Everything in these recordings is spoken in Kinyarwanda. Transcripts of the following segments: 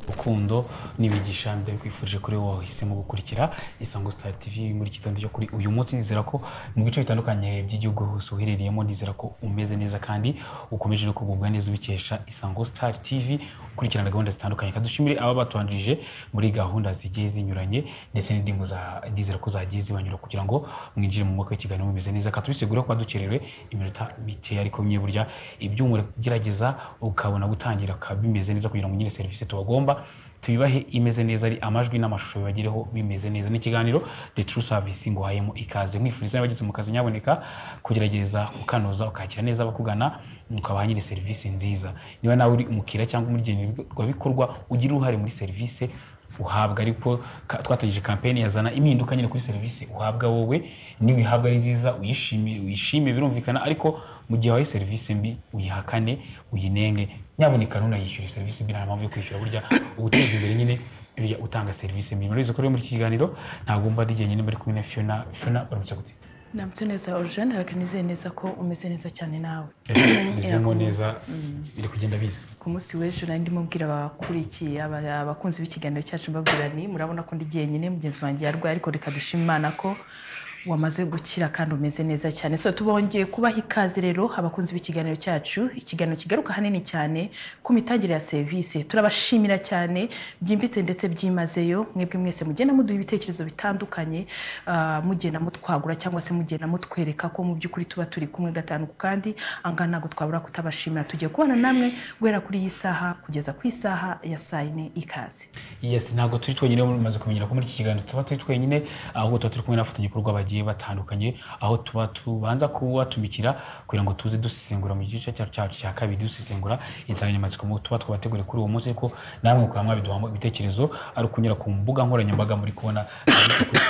rukundo n'ibigisha mbere kwifurije kuri wowe wahisemo gukurikira isango star tv muri iki gitondo cyo kuri uyu munsi nizera ko mu bice bitandukanye by'igihugu hose uherereyemo nizera ko umeze neza kandi ukomeje no kugubwa neza ubikesha isango star tv ukurikirana gahunda zitandukanye kadushimire aba batubanjirije muri gahunda zigiye zinyuranye ndetse n'indimu za ndizera ko zagiye zibanyura kugira ngo mwinjire mu mwaka w'ikiganiro mumeze neza katubisigura kuba dukerewe iminota mike ariko mwe burya ibyuma gerageza ukabona gutangira bikaba bimeze neza kugira ngo nyine serivisi tubagomba tubibahe imeze neza ari amajwi n'amashusho bibagereho bimeze neza n'ikiganiro the true service nguhayemo ikaze mwifuriza n'abageze mu kazi nyaboneka kugerageza ukanoza ukakira neza abakugana ukabaha nyine serivisi nziza niba nawe uri umukiriya cyangwa umugenerwabikorwa ugira uruhare muri serivisi uhabwa ariko twatangije kampeni yazana impinduka nyine kuri serivisi uhabwa wowe n'ibihabwa ari nziza uyishimire uyishime birumvikana ariko mu gihe wahaye serivisi mbi uyihakane uyinenge nyaboneka ntunayishyure serivisi mbi nta mpamvu yo kwishyura burya uguteza imbere nyine burya utanga serivisi mbi murabizi ko rero muri iki kiganiro ntabwo wumva ari igihe nyine muri kumwe na fiona fiona baramutse gute namutse neza orujane rakanizeye neza ko umeze neza cyane nawe bizemo neza biri kugenda biza ku munsi w'ejo nari ndimo mbwira abakurikiye aba- abakunzi b'ikiganiro cyacu mbabwira ni murabona ko ndi jyenyine mugenzi wanjye yarwaye ariko reka dushima imana ko wamaze gukira kandi umeze neza cyane so tubongeye kubaha ikaze rero abakunzi b'ikiganiro cyacu ikiganiro kigaruka hanini cyane ku mitangire ya serivisi turabashimira cyane byimbitse ndetse byimazeyo mwebwe mwese mugenda muduha ibitekerezo bitandukanye ah, mugenda mutwagura cyangwa se mugenda mutwereka ko mu by'ukuri tuba turi kumwe gatanu ku kandi angaha ntabwo twabura kutabashimira tugiye kubana namwe guhera kuri iyi saha kugeza ku isaha ya saa yine ikaze yes ntabwo turi twenyine mumaze kumenyera ko muri iki kiganiro tuba turi twenyine ahubwo tuba turi kumwe n'abafatanyabikorwa bagiye batandukanye aho tuba tubanza kubatumikira kugira ngo tuze dusesengura mu gice cyacu cyacu cya kabiri dusesengura insanganyamatsiko mu- tuba twabateguriye kuri uwo munsi ariko namwe ukaba mwabiduhamo ibitekerezo ari ukunyura ku mbuga nkoranyambaga muri kubona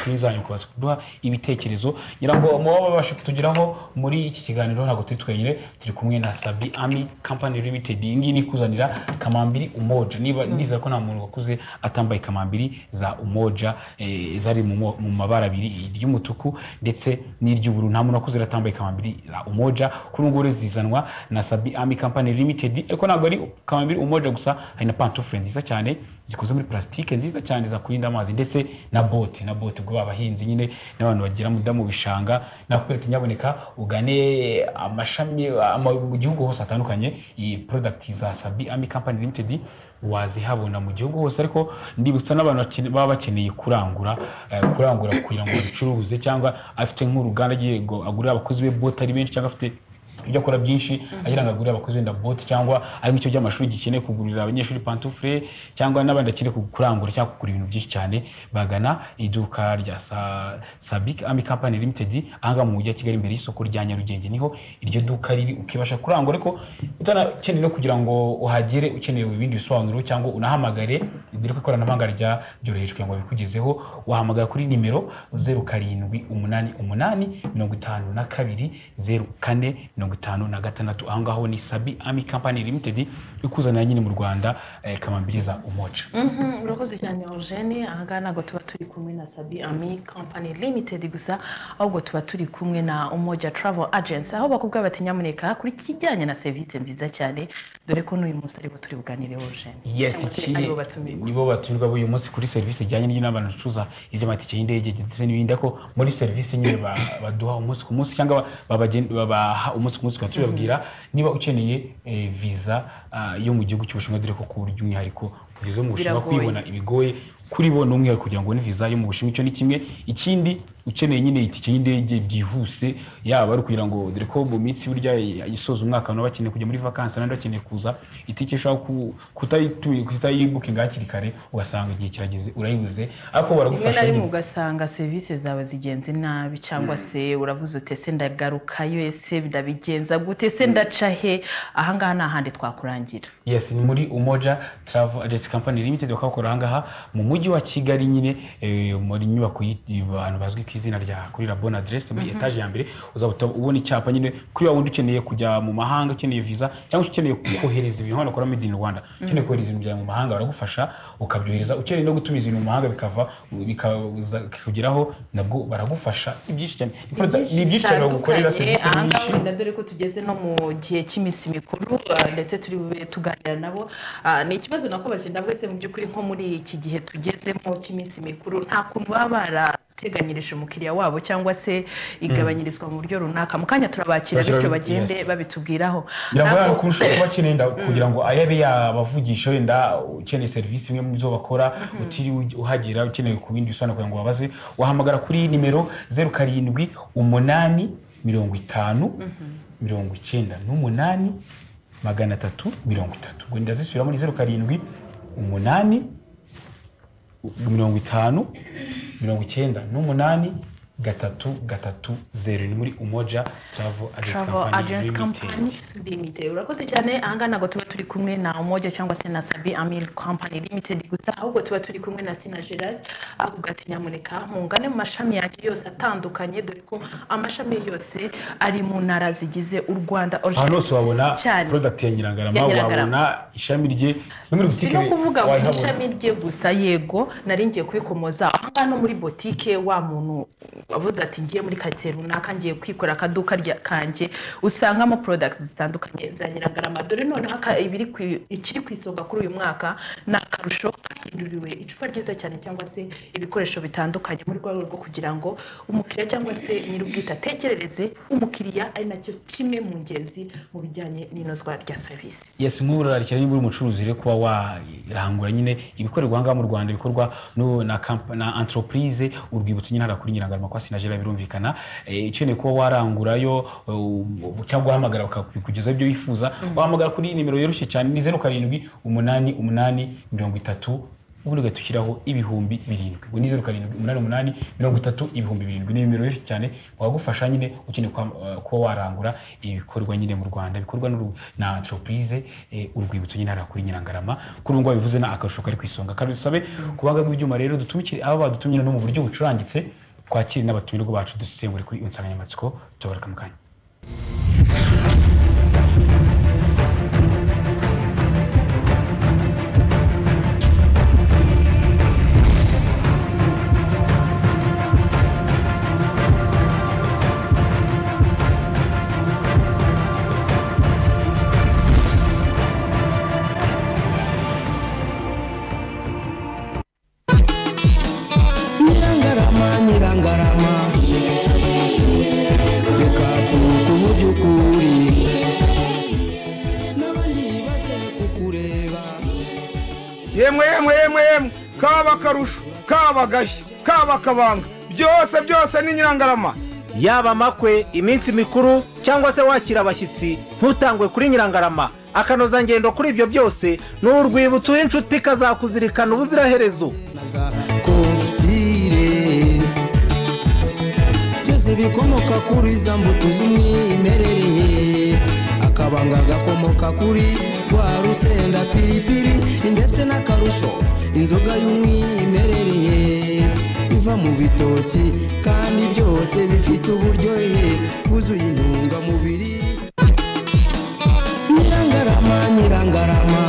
kuri zanyu kubaza kuduha ibitekerezo ngira ngo muba babasha kutugeraho muri iki kiganiro ntabwo turi twenyine turi kumwe na sabi ami company limited iyi ngiyi ni ikuzanira kamambiri umoja niba nizera ko nta muntu wakuze atambaye kamambiri za umoja eh, zari mu mo- mu mabara abiri iry'umutuku ndetse n'iry'ubururu nta muntu wakuze atambaye kamambiri za umoja kuri ubu ngubu rero zizanwa na sabi ami company limited ariko ntabwo ari kamambiri umoja gusa hari na pantofure nziza cyane zikoze muri plastique nziza cyane za kurinda amazi ndetse na bote na bote ubwo abahinzi nyine n'abantu bagira mu mu bishanga nakwereka nyaboneka ugane amashami ama- mu gihugu hose hatandukanye iyi product za sabi ami company limited wazihabona mu gihugu hose ariko ndibutsa n'abantu bakene- baba bakeneye kurangura eh, kurangura kugira ngo babicuruze cyangwa afite nk'uruganda agiye ngo agurira abakozi be bote ari benshi cyangwa afite ibyo akora byinshi agira ngo agurire abakozi wenda boti cyangwa ari nk'ikigo cy'amashuri gikeneye kugurira abanyeshuri pantufure cyangwa n'abandi bakeneye ku- kurangura cyangwa kugura ibintu byinshi cyane bagana iduka rya Sa- sabic ami company limited ahangaha mu mujyi wa kigali imbere y'isoko rya nyarugenge niho iryo duka riri ukibasha kurangura ariko utanakeneye no kugira ngo uhagere ukeneye ibindi bisobanuro cyangwa unahamagare dore ko ikoranabuhanga rya byoroheje kugira ngo babikugezeho wahamagara kuri nimero zeru karindwi umunani umunani mirongo itanu na kabiri zeru kane mirongo itanu na gatandatu aho ngaho ni sabi ami company limited ikuzanira nyine mu rwanda eh, kamambiriza umoca Mhm, urakoze cyane orujene ahangaha ntabwo tuba turi kumwe na sabi ami company limited gusa ahubwo tuba turi kumwe na umoja travel agency aho bakubwira bati nyamuneka kuri kijyanye na serivisi nziza cyane dore ko n'uyu munsi aribo turi buganire orujene yes cyangwa se iki aribo batumirwa nibo batumirwa uyu munsi kuri serivisi ijyanye n'inama bacuruza iby'amatike y'indege ndetse n'ibindi ariko muri serivisi nyine ba- baduha umunsi ku munsi cyangwa babagen- babaha umunsi ku munsi tukaba tubabwira niba ukeneye eh, visa ah, yo mu gihugu cy'ubushinwa dore ko ku buryo umwihariko visa yo mu bushinwa Biragoye. kuyibona ibigoye kuri bo ni umwihariko kugira ngo ubone visa yo mu bushinwa icyo ni kimwe ikindi ukeneye nyine itike y'indege byihuse yaba ari ukugira ngo dore ko mu minsi burya isoza umwaka abantu baba bakeneye kujya muri vakansi abandi bakeneye kuza itike ishobora ku- kutayitu- kutayibukinga hakiri kare ugasanga igihe kirageze urayibuze ariko rimwe baragufasha na rimwe nyine. ugasanga serivisi zawe zigenze nabi cyangwa se uravuze uti ese ndagaruka ese ndabigenza gute se ndaca he ahangaha ni ahandi twakurangira yes ni muri umoja travel agency company limited bakabakora ahangaha mu mujyi wa kigali nyine eh, muri nyubako y'abantu bazwi ku izina rya kuri la bonne adresse muri etage ya mbere uzaba uta- ubona icyapa nyine kuri wa wundi ukeneye kujya mu mahanga ukeneye visa cyangwa se ukeneye kohereza ibintu hano bakora made in rwanda ukeneye kohereza ibintu byawe mu mahanga baragufasha ukabyohereza ukeneye no gutumiza ibintu mu mahanga bikava bikaza bikakugeraho nabwo baragufasha ni byinshi cyane ni byinshi cyane bagukorera serivisi ahangaha nyinshi wenda dore ko tugeze no mu gihe cy'iminsi mikuru ah, ndetse turi bube tuganira nabo Ah, ni ikibazo nako bagenda bwese mu by'ukuri nko muri iki gihe tugezemo cy'iminsi mikuru nta kuntu baba barateganyirije umukiriya wabo cyangwa se igabanyirizwa mu buryo runaka mu kanya turabakira bityo Bakira- bagende yes. babitubwiraho biragoye Ntabwo- kurusha kuba akeneye inda kugira ngo ayabe yabavugisha wenda ukeneye serivisi imwe mu byo bakora utiriwe ujya- uhagera ukeneye ku bindi bisobanuro kugira ngo babaze wahamagara kuri nimero zeru karindwi umunani mirongo itanu mirongo icyenda n'umunani magana atatu mirongo itatu ubwo ndazisubiramo ni zeru karindwi umunani mirongo itanu mirongo icyenda n'umunani gatatu gatatu zeru ni muri umoja travel agency travel company limited agency company limited urakoze cyane ahangaha ntabwo tuba turi kumwe na umoja cyangwa se na sabi amil company limited gusa ahubwo tuba turi kumwe na sina gerard avuga ati nyamuneka mungane mu mashami yanjye yose atandukanye dore ko amashami yose ari mu ntara zigize u rwanda ahantu hose wabona Cyane. product ya nyirangarama Ya Nyirangarama. wabona ishami rye no muri si butike no kuvuga ngo ni wayihabona. ishami rye gusa yego nari ngiye kubikomoza ahangaha no muri botike wa muntu wavuze ati ngiye muri karitsiye runaka ngiye kwikorera akaduka rya- kanjye usangamo porodagiti zitandukanye za nyirangarama dore noneho aka- ibiri ku- ikiri ku isonga kuri uyu mwaka ni akarusho kahinduriwe icupa ryiza cyane cyangwa se ibikoresho bitandukanye mu rwego rwo kugira ngo umukiriya cyangwa se nyir'ubwite atekerereze umukiriya ari nacyo kimwe mu ngenzi mu bijyanye n'inozwa rya serivisi yes nk'ubu rarikira niba uri umucuruzi rero kuba warangura nyine ibikorerwa ahangaha mu rwanda bikorwa n'u- na kampa- na entreprise urwibutso nyine hariya kuri nyirangarama kwa sinagera birumvikana Eh, ukeneye kuba warangurayo eh, cyangwa uhamagara bakabikugezaho ibyo wifuza wahamagara kuri nimero yoroshye cyane ni zeru karindwi umunani umunani mirongo itatu ubundi ugahita ushyiraho ibihumbi birindwi ubwo ni zeru karindwi umunani umunani mirongo itatu ibihumbi birindwi ni nimero yoroshye cyane wagufasha nyine ukeneye kwa- eh, kuba warangura ibikorwa nyine mu rwanda bikorwa n'uru- na entreprise eh, urwibutso nyine hariya kuri nyirangarama kuri ubu ngubu bivuze ni akarusho kari ku isonga karusabe kubanga bw'ibyuma rero dutumikire aba badutumye no mu buryo bucurangitse twakire n'abatumirwa bacu dusesengure kuri iyo nsanganyamatsiko tubabarika mu kanya nyirangarama nyirangarama reka turuke mu by'ukuri n'abandi base kukureba yemwe yemwe yemwe yemwe kaba akarusho kaba agashya kaba akabanga byose byose ni nyirangarama yaba amakwe iminsi mikuru cyangwa se wakira abashyitsi ntutangwe kuri nyirangarama akanozangendo kuri ibyo byose ni urwibutso w'inshuti kazakuzirikana ubuziraherezo na za kovutire byose bikomoka kuri za mbuto z'umwimerere akabanga gakomoka kuri rwa rusenda piripiri ndetse n'akarusho inzoga y'umwimerere iva mu bitoki kandi byose bifite uburyohe bwuzuye intungamubiri nyirangarama nyirangarama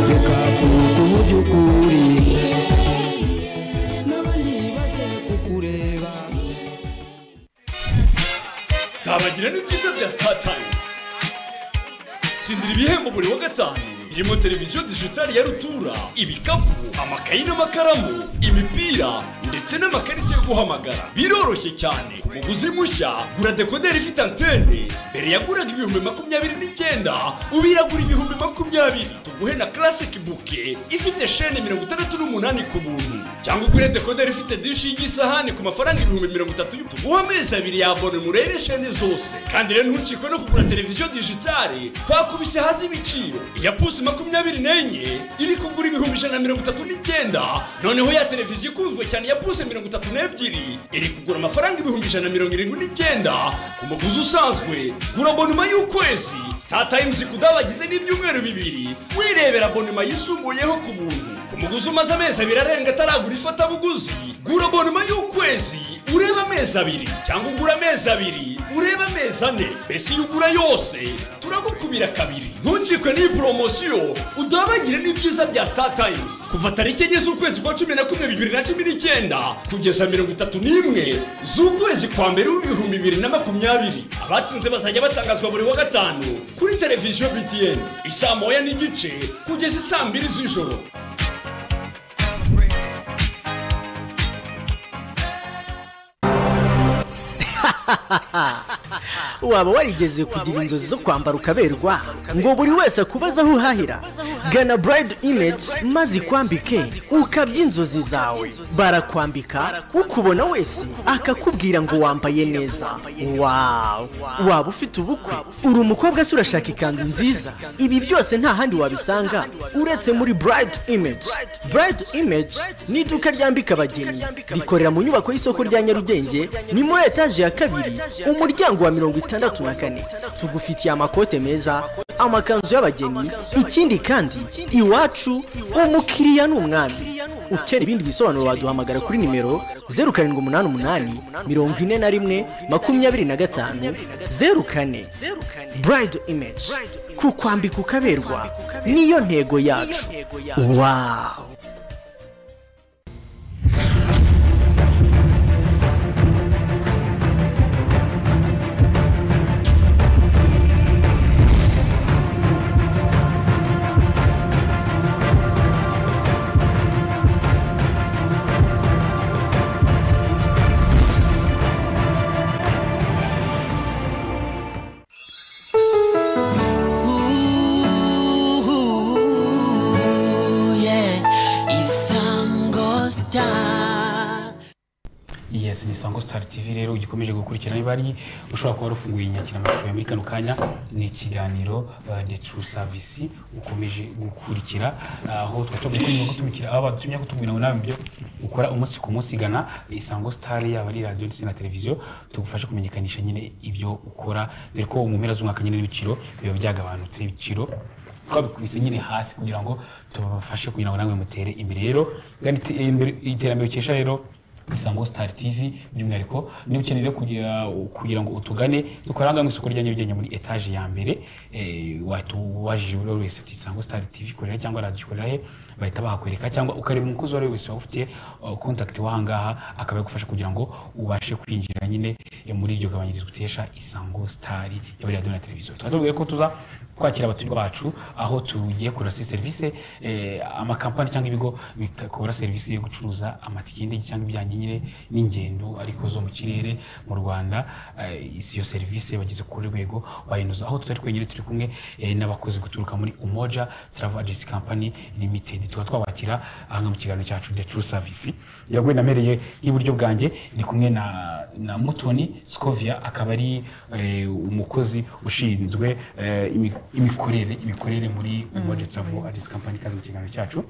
reka turuke mu by'ukuri n'abandi baze kukureba tabagira n'ibyiza bya sitatayimu tsindira ibihembo buri wa gatanu birimo televiziyo dijitali ya rutura ibikapu amakayi n'amakaramu imipira ndetse n'amakarita yo guhamagara biroroshye cyane ku muguzi mushya gura dekoderi ifite antene mbere yaguraga ibihumbi makumyabiri n'icyenda ubu iragura ibihumbi makumyabiri tuguhe na classic buke ifite shene mirongo itandatu n'umunani ku buntu cyangwa ugure dekoderi ifite dishi y'igisahani ku mafaranga ibihumbi mirongo itatu y'u- tuguhe amezi abiri yabone murere shene zose kandi rero ntucikwe no kugura televiziyo dijitali twakubise hasi ibiciro iya pusi makumyabiri n'enye iri kugura ibihumbi ijana na mirongo itatu n'icyenda noneho ya televiziyo ikunzwe cyane ya pusi mirongo itatu n'ebyiri iri kugura amafaranga ibihumbi ijana na mirongo irindwi n'icyenda ku muguzi usanzwe gura bonuma y'ukwezi tatayimuzi kudabagize n'ibyumweru bibiri wirebera bonuma yisumbuyeho ku buntu ku muguzi umaze amezi abiri arenga ataragura ifatabuguzi gura bonuma y'ukwezi ureba amezi abiri cyangwa ugura amezi abiri urebe amezi ane mbese iyo ugura yose turagukubira kabiri ntukikwe n'iyi poromosiyo udabagire n'ibyiza bya star times kuva tariki enye z'ukwezi kwa cumi na kumwe bibiri na cumi n'icyenda kugeza mirongo itatu n'imwe z'ukwezi kwa mbere w'ibihumbi bibiri na makumyabiri abatsinze bazajya batangazwa buri wa gatanu kuri televiziyo btn isaa moya n'igice kugeza isaa mbiri z'ijoro waba warigeze kugira inzozi zo kwambara ukaberwa ngo buri wese akubaze aho uhahira gana burayidi imeji maze ikwambike ukabya inzozi zawe barakwambika ukubona wese akakubwira ngo wambaye neza wawu waba ufite ubukwe uri umukobwa se urashaka ikanzu nziza ibi byose nta handi wabisanga uretse muri burayidi imeji burayidi imeji ni iduka ryambika abageni rikorera mu nyubako y'isoko rya nyarugenge ni muri etaje ya kabiri umuryango wa mirongo itandatu na kane tugufitiye amakote meza amakanzu y'abageni ikindi kandi iwacu umukiriya ni umwami ukeneye ibindi bisobanuro waduhamagara kuri nimero zeru karindwi umunani umunani mirongo ine na rimwe makumyabiri na gatanu zeru kane burayidi imeji kukwambika ukaberwa niyo ntego yacu wawu yes ni sango star tv rero ugikomeje gukurikirana niba ari ushobora kuba warufunguye inyakiramashusho ya muri kano kanya ni ikiganiro uh, the true service ukomeje gukurikira aho uh, twatubaye ko gutumikira aba badutumye kutubwira ngo nawe ibyo ukora umunsi ku munsi gana isango star yaba ari radio ndetse na televiziyo tugufashe kumenyekanisha nyine ibyo ukora dore ko mu mpera z'umwaka nyine n'ibiciro biba byagabanutse ibiciro twabikubise nyine hasi kugira ngo tubafashe kugira ngo nawe mutere imbere rero gana ite- imbere- iterambere ukesha rero isango star tv by'umwihariko niba ukeneye rero kugira- kugira ngo utugane dukoranga mu isoko rya nyarugenge muri etaje ya mbere eh, watubajije buri wese uti isango star tv ikorera cyangwa radiyo ikorera he bahita bahakwereka cyangwa ukareba umukozi uwo ari we wese waba ufite kontakiti w'ahangaha akaba yagufasha kugira ngo ubashe kwinjira nyine eh, muri iryo gabanyirizwa utesha isango star yaba radiyo na televiziyo tukaba tubabwiye ko tuza kwakira abaturirwa bacu aho tugiye kura serivisi eh, amakampani cyangwa ibigo bikora serivisi yo gucuruza amatike y'indege cyangwa ibijyanye nyine n'ingendo ariko zo mu kirere mu rwanda eh, isi- iyo serivisi bageze kuri rwego wayinuza aho tutari twenyine turi kumwe eh, n'abakozi guturuka muri umoja travel agency company limited tuba twabakira ahanga mu kiganiro cyacu the true service yaguye namereye y'iburyo bwanjye ndi kumwe na na mutoni scovia akaba ari eh, umukozi ushinzwe eh, imi- imikorere imikorere muri umoja travel agency company kazi mu kiganiro cyacu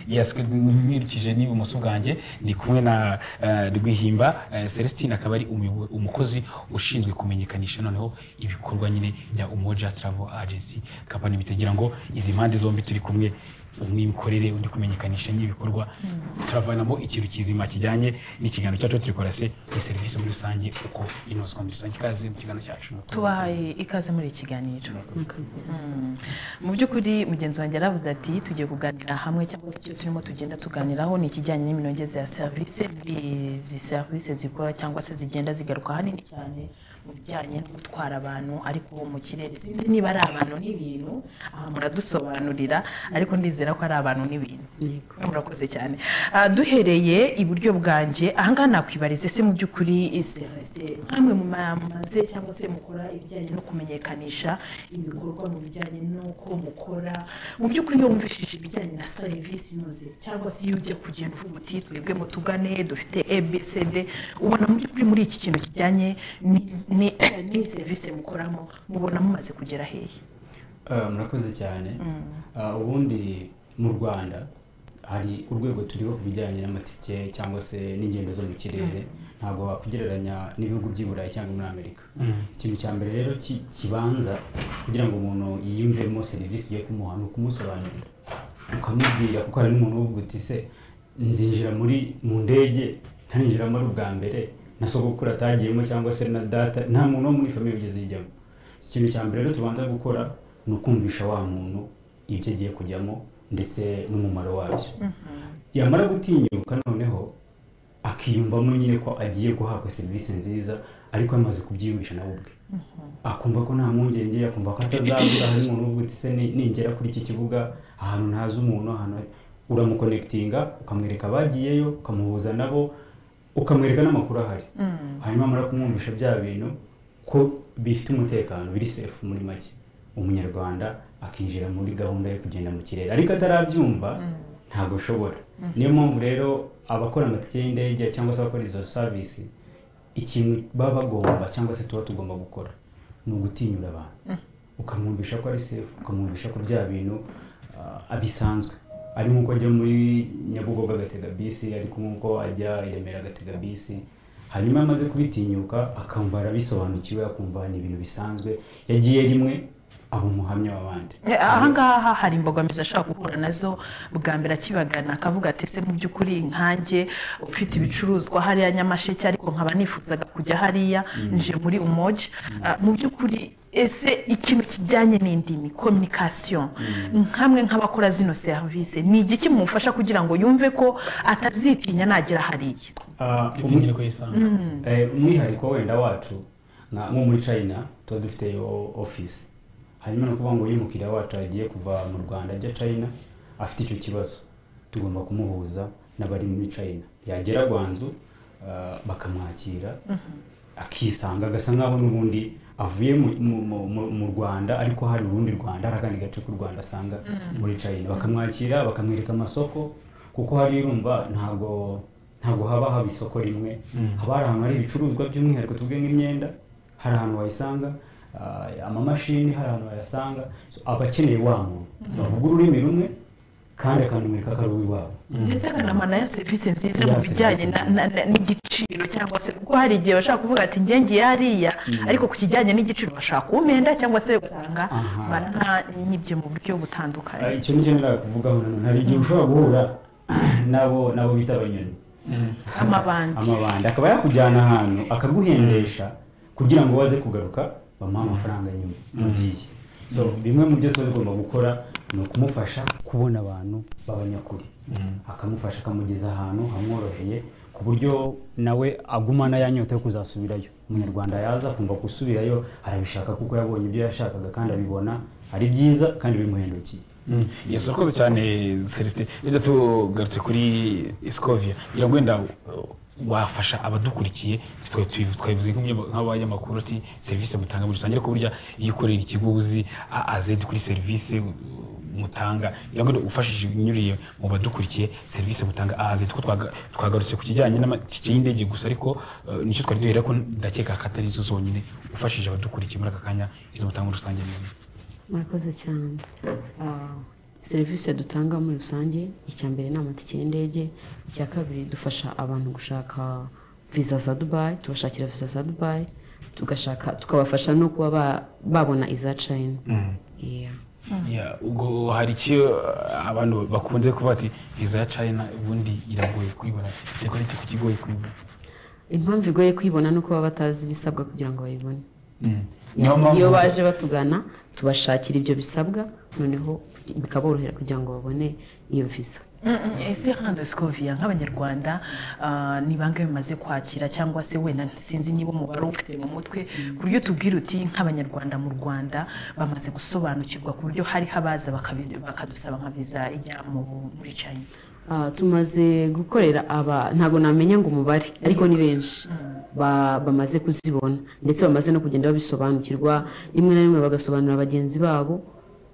yes nkurikije n'ibumoso bwanjye ndi kumwe na eh, rwihimba eh, celestine akaba ari umuyobo- umukozi ushinzwe kumenyekanisha noneho ibikorwa nyine bya umoja travel agency company bitagira ngo izi mpande zombi turi kumwe umwimikorere undi kumenyekanisha n'ibikorwa turavanamo ikintu kizima kijyanye n'ikiganiro cyacu turikora se iyi serivisi muri rusange uko inozwa muri rusange ikaze mu kiganiro cyacu tubahaye ikaze muri iki kiganiro Mm. mu by'ukuri mugenzi wanjye yaravuze ati tugiye kuganira hamwe cyangwa se icyo turimo tugenda tuganiraho ni ikijyanye n'iminogeze ya serivisi muri izi serivisi zikora cyangwa se zigenda zigaruka hanini cyane mu bijyanye no gutwara abantu ariko mu kirere sinzi niba ari abantu n'ibintu aha muradusobanurira ariko ndizera ko ari abantu n'ibintu murakoze cyane Ah, duhereye iburyo bwanjye ahangaha nakwibariza se mu by'ukuri serivisi nk'amwe mu maze cyangwa se mukora ibijyanye no kumenyekanisha ibikorwa mu bijyanye n'uko mukora mu by'ukuri iyo wumvishije ibijyanye na serivisi inoze cyangwa se iyo ujya kugenda uvuga uti twebwe mutugane dufite abcd ubona mu by'ukuri muri iki kintu kijyanye n'iz- ni- n'iyi serivisi mukoramo mubona mumaze kugera hehe Ah, murakoze cyane Ah, ubundi mu rwanda hari urwego turiho ku bijyanye n'amatike cyangwa se n'ingendo zo mu kirere ntabwo wakugereranya n'ibihugu by'i burayi cyangwa muri amerika ikintu cya mbere rero ki- kibanza kugira ngo umuntu yiyumvemo serivisi ugiye kumuha ni ukumusobanurira ukamubwira kuko hari n'umuntu uvuga uti se nzinjira muri mu ndege ntaninjiramo ari ubwa mbere na sogokuru atagiyemo cyangwa se na data nta muntu wo muri famiye ugeze yijyamo ikintu cya mbere rero tubanza gukora ni ukumvisha wa muntu ibyo agiye kujyamo ndetse n'umumaro wabyo yamara gutinyuka noneho akiyumvamo nyine ko agiye guhabwa serivisi nziza ariko yamaze kubyiyumvisha nawe ubwe akumva ko nta mpungenge akumva ko atazabura hari umuntu uvuga uti se ni- ningera kuri iki kibuga ahantu ntazi umuntu ahantu uramukonekitinga ukamwereka abagiyeyo ukamuhuza nabo ukamwereka n'amakuru ahari hanyuma amara kumwumvisha bya bintu ko bifite umutekano biri sefu muri make umunyarwanda akinjira muri gahunda yo kugenda mu kirere ariko atarabyumva ntabwo ashobora niyo mpamvu rero abakora amatike y'indege cyangwa se abakora izo savisi ikintu baba bagomba cyangwa se tuba tugomba gukora ni ugutinyura abantu ukamwumvisha ko ari sefu ukamwumvisha ko bya bintu ah, bisanzwe ari nk'uko ajya muri nyabugogo agatega bisi ari nk'uko ajya i remera agatega bisi hanyuma iyo amaze kubitinyuka akumva arabisobanukiwe akumva ni ibintu bisanzwe yagiye rimwe aba umuhamya w'abandi Eh, ahangaha hari imbogamizi ashobora guhura nazo bwa mbere akibagana akavuga ati ese mu by'ukuri nkanjye ufite ibicuruzwa hariya nyamasheke ariko nkaba nifuzaga kujya hariya nje muri umoji Ah, mu by'ukuri ese ikintu kijyanye n'indimi communication nkamwe nk'abakora zino serivisi ni igiki mumufasha kugira ngo yumve ko atazitinya nagera hariya Ah, umu- ifungira ko yisanga Eh, umwihariko wenda wacu nka- nko muri china tuba dufite o- office hanyuma ni ukuvuga ngo iyo umukiriya wacu agiye kuva mu rwanda ajya china afite icyo kibazo tugomba kumuhuza n'abari muri china yagera gwanzu ah, bakamwakira akisanga agasa nkaho n'ubundi avuye mu- mu- mu- mu- mu rwanda ariko hari urundi rwanda hari akandi gace k'u rwanda asanga muri china bakamwakira bakamwereka amasoko kuko hariya urumva ntabwo ntabwo haba haba isoko rimwe haba hari ahantu hari ibicuruzwa by'umwihariko tuvuge nk'imyenda hari ahantu wayisanga ah, amamashini hari ahantu wayasanga So, aba akeneye wa muntu bavuga ururimi rumwe kandi akanamwereka ko ari uw'iwabo ndetse akanamanayo serivisi nziza Ya mu bijyanye na- na- na- n'igiciro cyangwa se kuko hari igihe bashaka kuvuga ati njye ngiye hariya ariko ku kijyanye n'igiciro bashaka umenda cyangwa se ugasanga Aha. barantanyibye mu buryo butandukanye Ah, icyo nicyo nari kuvugaho nanone hari igihe ushobora guhura nabo nabo bita abanyoni amabandi amabandi akaba yakujyana ahantu akaguhendesha kugira ngo waze kugaruka bamuhe amafaranga nyuma ugiye so bimwe mu byo tuba tugomba gukora ni ukumufasha kubona abantu b'abanyakuri akamufasha akamugeza ahantu hamworoheye ku buryo nawe agumana ya nyota yo kuzasubirayo umunyarwanda yaza kumva gusubirayo arabishaka kuko yabonye ibyo yashakaga kandi abibona ari byiza kandi bimuhendukiye yesu urakoze cyane celestin rero tugarutse kuri iskovia ngira ngo wenda uh, wafasha abadukurikiye twe- twe- twabivuze nk'umunye- nk'abanyamakuru ati serivisi mutanga muri rusange ariko burya iyo ukorera ikigo uzi a- azedi kuri serivisi uh, mutanga ngira ngo ufashije unyuriye mu badukurikiye serivisi mutanga azedi ko twaga- twagarutse ku kijyanye n'amatike y'indege gusa ariko uh, nicyo twari duhera ko ndakeka ko atari zo zonyine ufashije abadukurikiye muri aka kanya izo mutanga muri rusange ni izi. murakoze cyane Ah, serivisi dutanga muri rusange icya mbere ni amatike y'indege icya kabiri dufasha abantu gushaka viza za dubayi tubashakira viza za dubayi tugashaka tukabafasha no kuba ba- babona iza china Yeah. Ya, ubwo hari icyo uh, abantu bakunze kuba ati viza ya china ubundi iragoye kuyibona ariko ni ikigo kigoye kuyibona impamvu igoye kwibona ni uko baba batazi ibisabwa kugira ngo bayibone Mm. Niyo mpamvu- iyo baje batugana tubashakira ibyo bisabwa noneho bikaborohera kugira ngo babone iyo viza Mm, mm, ese handi sikoviya nk'abanyarwanda ah, ni bangahe bimaze kwakira cyangwa se wenda sinzi niba umubare ufite mu mutwe ku buryo tubwira uti nk'abanyarwanda mu rwanda bamaze gusobanukirwa ku buryo hariho abaza bakabi- bakadusaba nka viza ijya mu- muri china Ah, tumaze gukorera aba ntabwo namenya ngo umubare ariko ni benshi Ba- bamaze kuzibona ndetse bamaze no kugenda babisobanukirwa rimwe na rimwe bagasobanurira bagenzi babo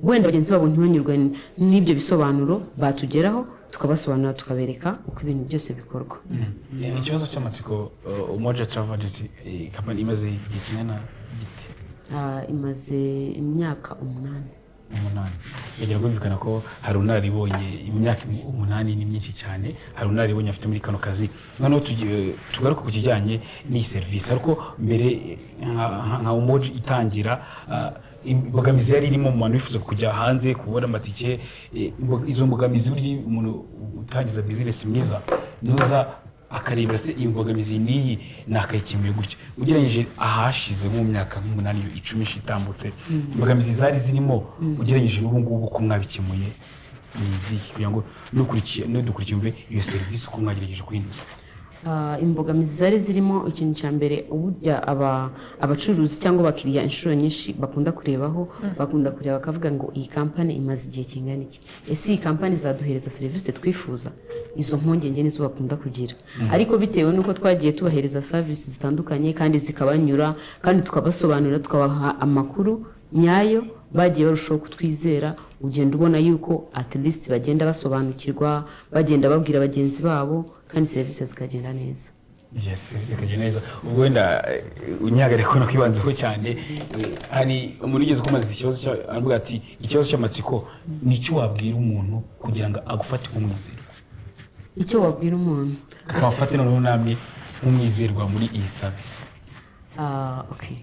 wenda bagenzi babo ntibanyurwe n- n'ibyo bisobanuro batugeraho tukabasobanurira tukabereka uko ibintu byose bikorwa Eh, ikibazo cy'amatsiko uh, umoja travel agency eh, company imaze igihe kingana giti Ah, imaze imyaka umunani umunani yagira kumvikana ko hari unararibonye imyaka umunani ni myinshi cyane hari unararibonye afite muri kano kazi noneho tugi- tugaruke ku kijyanye n'iyi serivisi ariko mbere eh, nka- nka- nka umoji itangira ah, imbogamizi yari irimo umuntu wifuza kujya hanze kubona amatike eh, imbo- izo mbogamizi burya iyo umuntu utangiza bizinesi mwiza nuza akarebera se iyi mbogamizi n'iyi nakayikimuye gutya ugereranyije ahashize mu myaka nk'umunani icumi ishize itambutse imbogamizi zari zirimo ugereranyije n'ubu ngubu uko mwabikemuye ni izihe kugira ngo nukurikiye nudukurikiye umve iyo serivisi uko mwagerageje kuyinuza Ah, imbogamizi zari zirimo ikintu cya mbere uburya aba- abacuruzi cyangwa abakiriya inshuro nyinshi bakunda kurebaho bakunda kureba bakavuga ngo iyi kampani imaze igihe kingana iki ese iyi kampani izaduhereza serivisi twifuza izo mpungenge nizo bakunda kugira ariko bitewe n'uko twagiye tubahereza serivisi zitandukanye kandi zikabanyura kandi tukabasobanurira tukabaha amakuru nyayo bagiye barushaho kutwizera ugenda ubona yuko at least bagenda basobanukirwa bagenda babwira bagenzi babo kandi serivisi zikagenda neza yes zikagenda neza ubwo wenda eh, unyihagare kubona kwibanzeho cyane eh, hari umuntu ugeze kumaze ikibazo cya- aravuga ati ikibazo cy'amatsiko ni icyo wabwira umuntu kugira ngo agufate nk'umwizerwa icyo wabwira umuntu ukabafate noneho namwe nk'umwizerwa muri iyi savisi Ah, okay.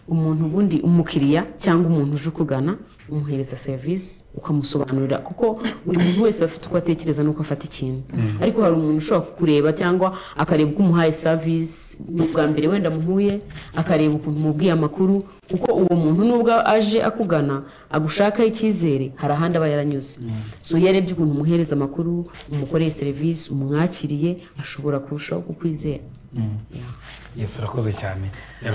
umuntu ubundi umukiriya cyangwa umuntu uje ukugana umuhereza serivisi ukamusobanurira kuko buri muntu wese afite uko atekereza n'uko afata ikintu ariko hari umuntu ushobora kukureba cyangwa akareba uko umuhaye serivisi ni ubwa mbere wenda muhuye akareba ukuntu umubwiye amakuru kuko uwo muntu nubwo aje akugana agushakaho icyizere hari ahandi aba yaranyuze so iyo arebye ukuntu umuhereza amakuru umukoreye serivisi umwakiriye ashobora kurushaho kukwizera yesu urakoze cyane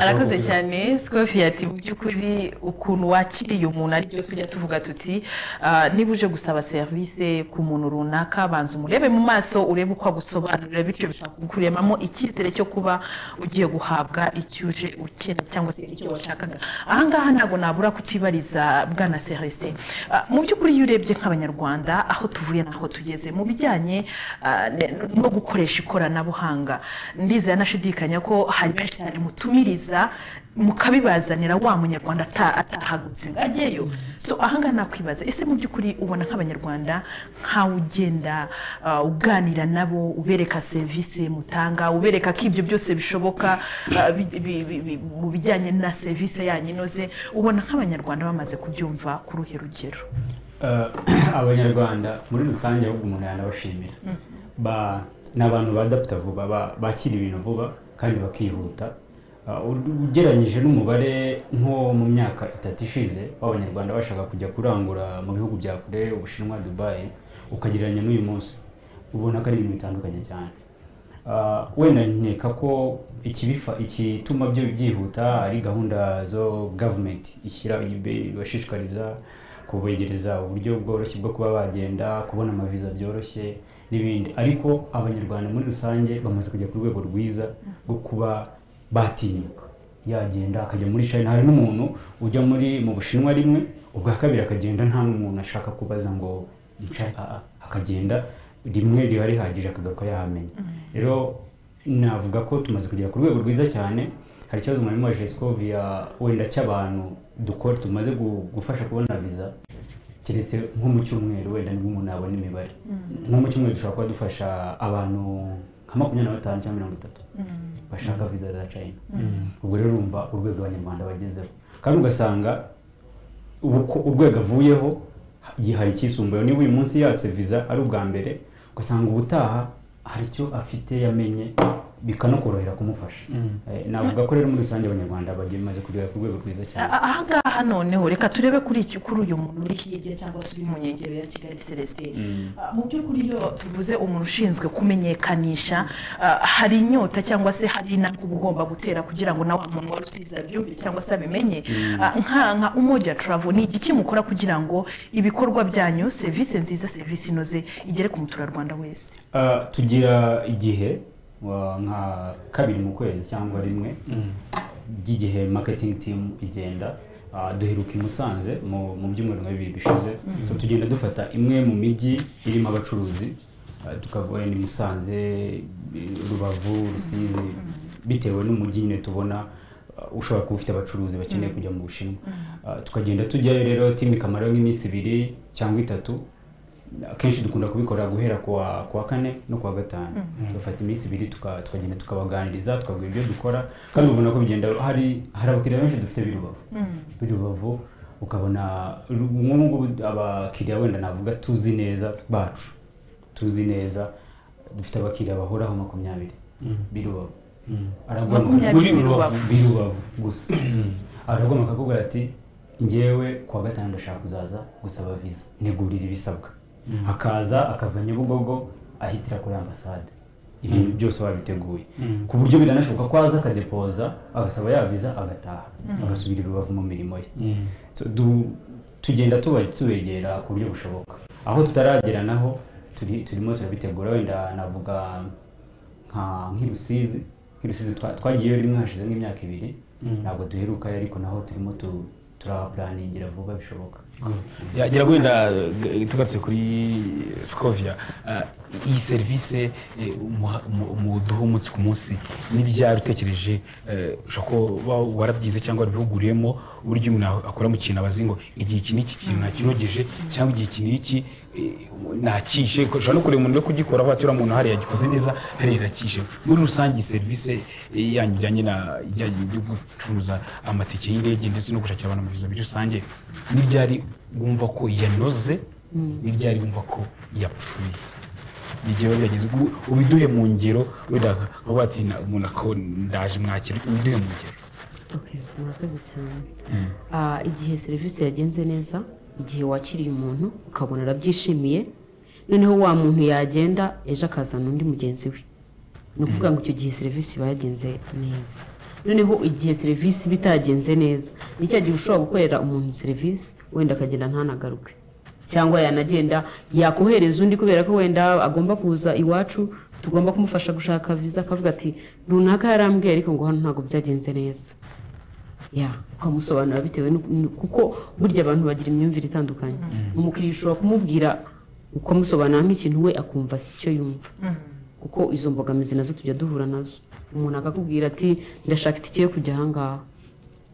arakoze cyane sikofi ati mu by'ukuri ukuntu wakiriye umuntu aribyo tujya tuvuga tuti ah, niba uje gusaba serivisi ku muntu runaka banza umurebe mu maso urebe uko agusobanurira bityo bikakuremamo icyizere cyo kuba ugiye guhabwa icyo uje ukena cyangwa se icyo washakaga ahangaha ntabwo nabura kutibariza bwana serivisi mu by'ukuri iyo urebye nk'abanyarwanda aho tuvuye n'aho tugeze mu bijyanye ah, ne- no gukoresha ikoranabuhanga ndizera nashidikanya ko hari benshi cyane mutumiriza mukabibazanira wa munyarwanda ata- atahagutse ngo ajyeyo so ahangaha nakwibaza ese mu by'ukuri ubona nk'abanyarwanda nkawe ugenda ah, uganira nabo ubereka serivisi mutanga ubereka ko ibyo byose bishoboka ah, bi- bi- bi- bi- mu bijyanye na serivisi yanyu inoze ubona nk'abanyarwanda bamaze kubyumva ku ruhe rugero Eh, abanyarwanda muri rusange ahubwo umuntu yanabashimira Ba- ni abantu badapita vuba ba- bakira ibintu vuba kandi bakihuta Eh, ugereranyije n'umubare nko mu myaka itatu ishize w'abanyarwanda bashaka kujya kurangura mu bihugu bya kure ubushinwa dubayi ukagereranya n'uyu munsi ubona ko ari ibintu bitandukanye cyane Ah, wenda nkeka ko ikibifa ikituma byo byihuta ari gahunda zo gavumenti ishyira ibe- ibashishikariza kubegereza uburyo bworoshye bwo kuba bagenda kubona amaviza byoroshye n'ibindi ariko abanyarwanda muri rusange bamaze kujya ku rwego rwiza rwo kuba batinyuka yagenda akajya muri china hari n'umuntu ujya muri mu bushinwa rimwe ubwa kabiri akagenda nta n'umuntu ashaka kubaza ngo nshaka akagenda rimwe riba rihagije akagaruka yahamenya rero navuga ko tumaze kugera ku rwego rwiza cyane hari ikibazo mwarimu wa jesikovi wenda cy'abantu dukora tumaze gu- gufasha kubona viza keretse nko mu cyumweru wenda nibwo umuntu yabona imibare nko mu cyumweru dushobora kuba dufasha abantu nka makumyabiri na batanu cyangwa mirongo itatu bashaka viza za china ubwo rero urumva urwego abanyarwanda bagezeho kandi ugasanga ubu ko urwego avuyeho ha- hari icyisumbuyeho niba uyu munsi yatse viza ari ubwa mbere ugasanga ubutaha hari icyo afite yamenye bikanakorohera kumufasha Eh, navuga ko rero muri rusange abanyarwanda bagemaze kugera ku rwego rwiza cyane A- ahangaha noneho reka turebe kuri iki kuri uyu muntu uri hirya cyangwa se uri mu nkengero ya kigali celestin Ah, mu by'ukuri iyo tuvuze umuntu ushinzwe kumenyekanisha ah, hari inyota cyangwa se hari intambwe uba ugomba gutera kugira ngo nawe umuntu wari usize abyumve cyangwa se abimenye Ah, nka nka umoja travel ni igiki mukora kugira ngo ibikorwa byanyu serivisi nziza serivisi inoze igere ku muturarwanda wese Uh, tugira igihe wa- nka kabiri mu kwezi cyangwa rimwe by'igihe marketing team igenda uh, duheruka i Musanze mu mu byumweru nka bibiri bishize so tugenda dufata imwe mu mijyi irimo abacuruzi uh, tukavuga ni Musanze Rubavu Rusizi bitewe n'umujyi nyine tubona uh, ushobora kuba ufite abacuruzi bakeneye kujya mu Bushinwa Uh, tukagenda tujyayo rero team ikamarayo nk'iminsi ibiri cyangwa itatu akenshi dukunda kubikora guhera kuwa kuwa kane no kuwa gatanu tugafata iminsi ibiri tuka- tukagenda tukabaganiriza tukabwira ibyo dukora kandi ubona ko bigenda hari hari abakiriya benshi dufite b'i rubavu b'i rubavu ukabona nk'ubu ngubu abakiriya wenda navuga tuzi neza bacu tuzi neza dufite abakiriya bahoraho makumyabiri birubavu Makumyabiri araguhamagara i Rubavu. birubavu gusa araguhamagara akakubwira ati ngewe kuwa gatanu ndashaka kuzaza gusaba viza ntegurira ibisabwa akaza akava nyabugogo ahitira kuri ambasade ibintu byose wabiteguye ku buryo biranashoboka ko aza akadepoza agasaba ya viza agataha agasubira i rubavu mu mirimo ye So, du- tugenda tuba- tubegera ku buryo bushoboka aho tutaragera naho turi- turimo turabitegura wenda navuga nka nk'irusizi nk'irusizi twa- twagiyeyo rimwe hashize nk'imyaka ibiri ntabwo duherukayo ariko naho turimo tu- turahapuraningira vuba bishoboka yagira wenda eh, tugarutse kuri scovia eh, iyi serivisi eh, umuha- umu- umuduha umunsi ku munsi n'iryari utekereje eh, ushobora kuba wa- warabyize cyangwa warabihuguriyemo uburyo umuntu a- akora mu kintu abazi ngo igihe iki n'iki kintu nakirogeje cyangwa igihe iki n'iki eh, nakishe ushobora no kureba umuntu uri kugikora aho watura umuntu hariya gikoze neza hariya irakishe muri rusange iyi serivisi eh, yanyu ijyanye na ijyanye no gucuruza amatike y'indege ndetse no gushakira abantu amaviza muri rusange ni ryari wumva ko yanoze ni ryari wumva ko yapfuye ni igihe biba byageze ubu ubiduhe mu ngero wenda nka watsinda umuntu ako ndaje mwakira ubiduhe mu ngero Okay, murakoze cyane Ah, igihe serivisi yagenze neza igihe wakiriye umuntu ukabona arabyishimiye noneho wa muntu yagenda ejo akazana undi mugenzi we ni ukuvuga ngo icyo gihe serivisi iba yagenze neza noneho igihe serivisi iba itagenze neza ni cya gihe ushobora gukorera umuntu serivisi wenda akagenda ntanagaruke cyangwa yanagenda yakohereza undi kubera ko wenda agomba kuza iwacu tugomba kumufasha gushaka viza akavuga ati runaka yarambwiye ariko ngo hano ntabwo byagenze neza ya ukamusobanura bitewe n'u- n'u- kuko burya abantu bagira imyumvire itandukanye umukiriya ushobora kumubwira ukamusobanura nk'ikintu we akumva si cyo yumva kuko izo mbogamizi nazo tujya duhura nazo umuntu akakubwira ati ndashaka itike yo kujya ahangaha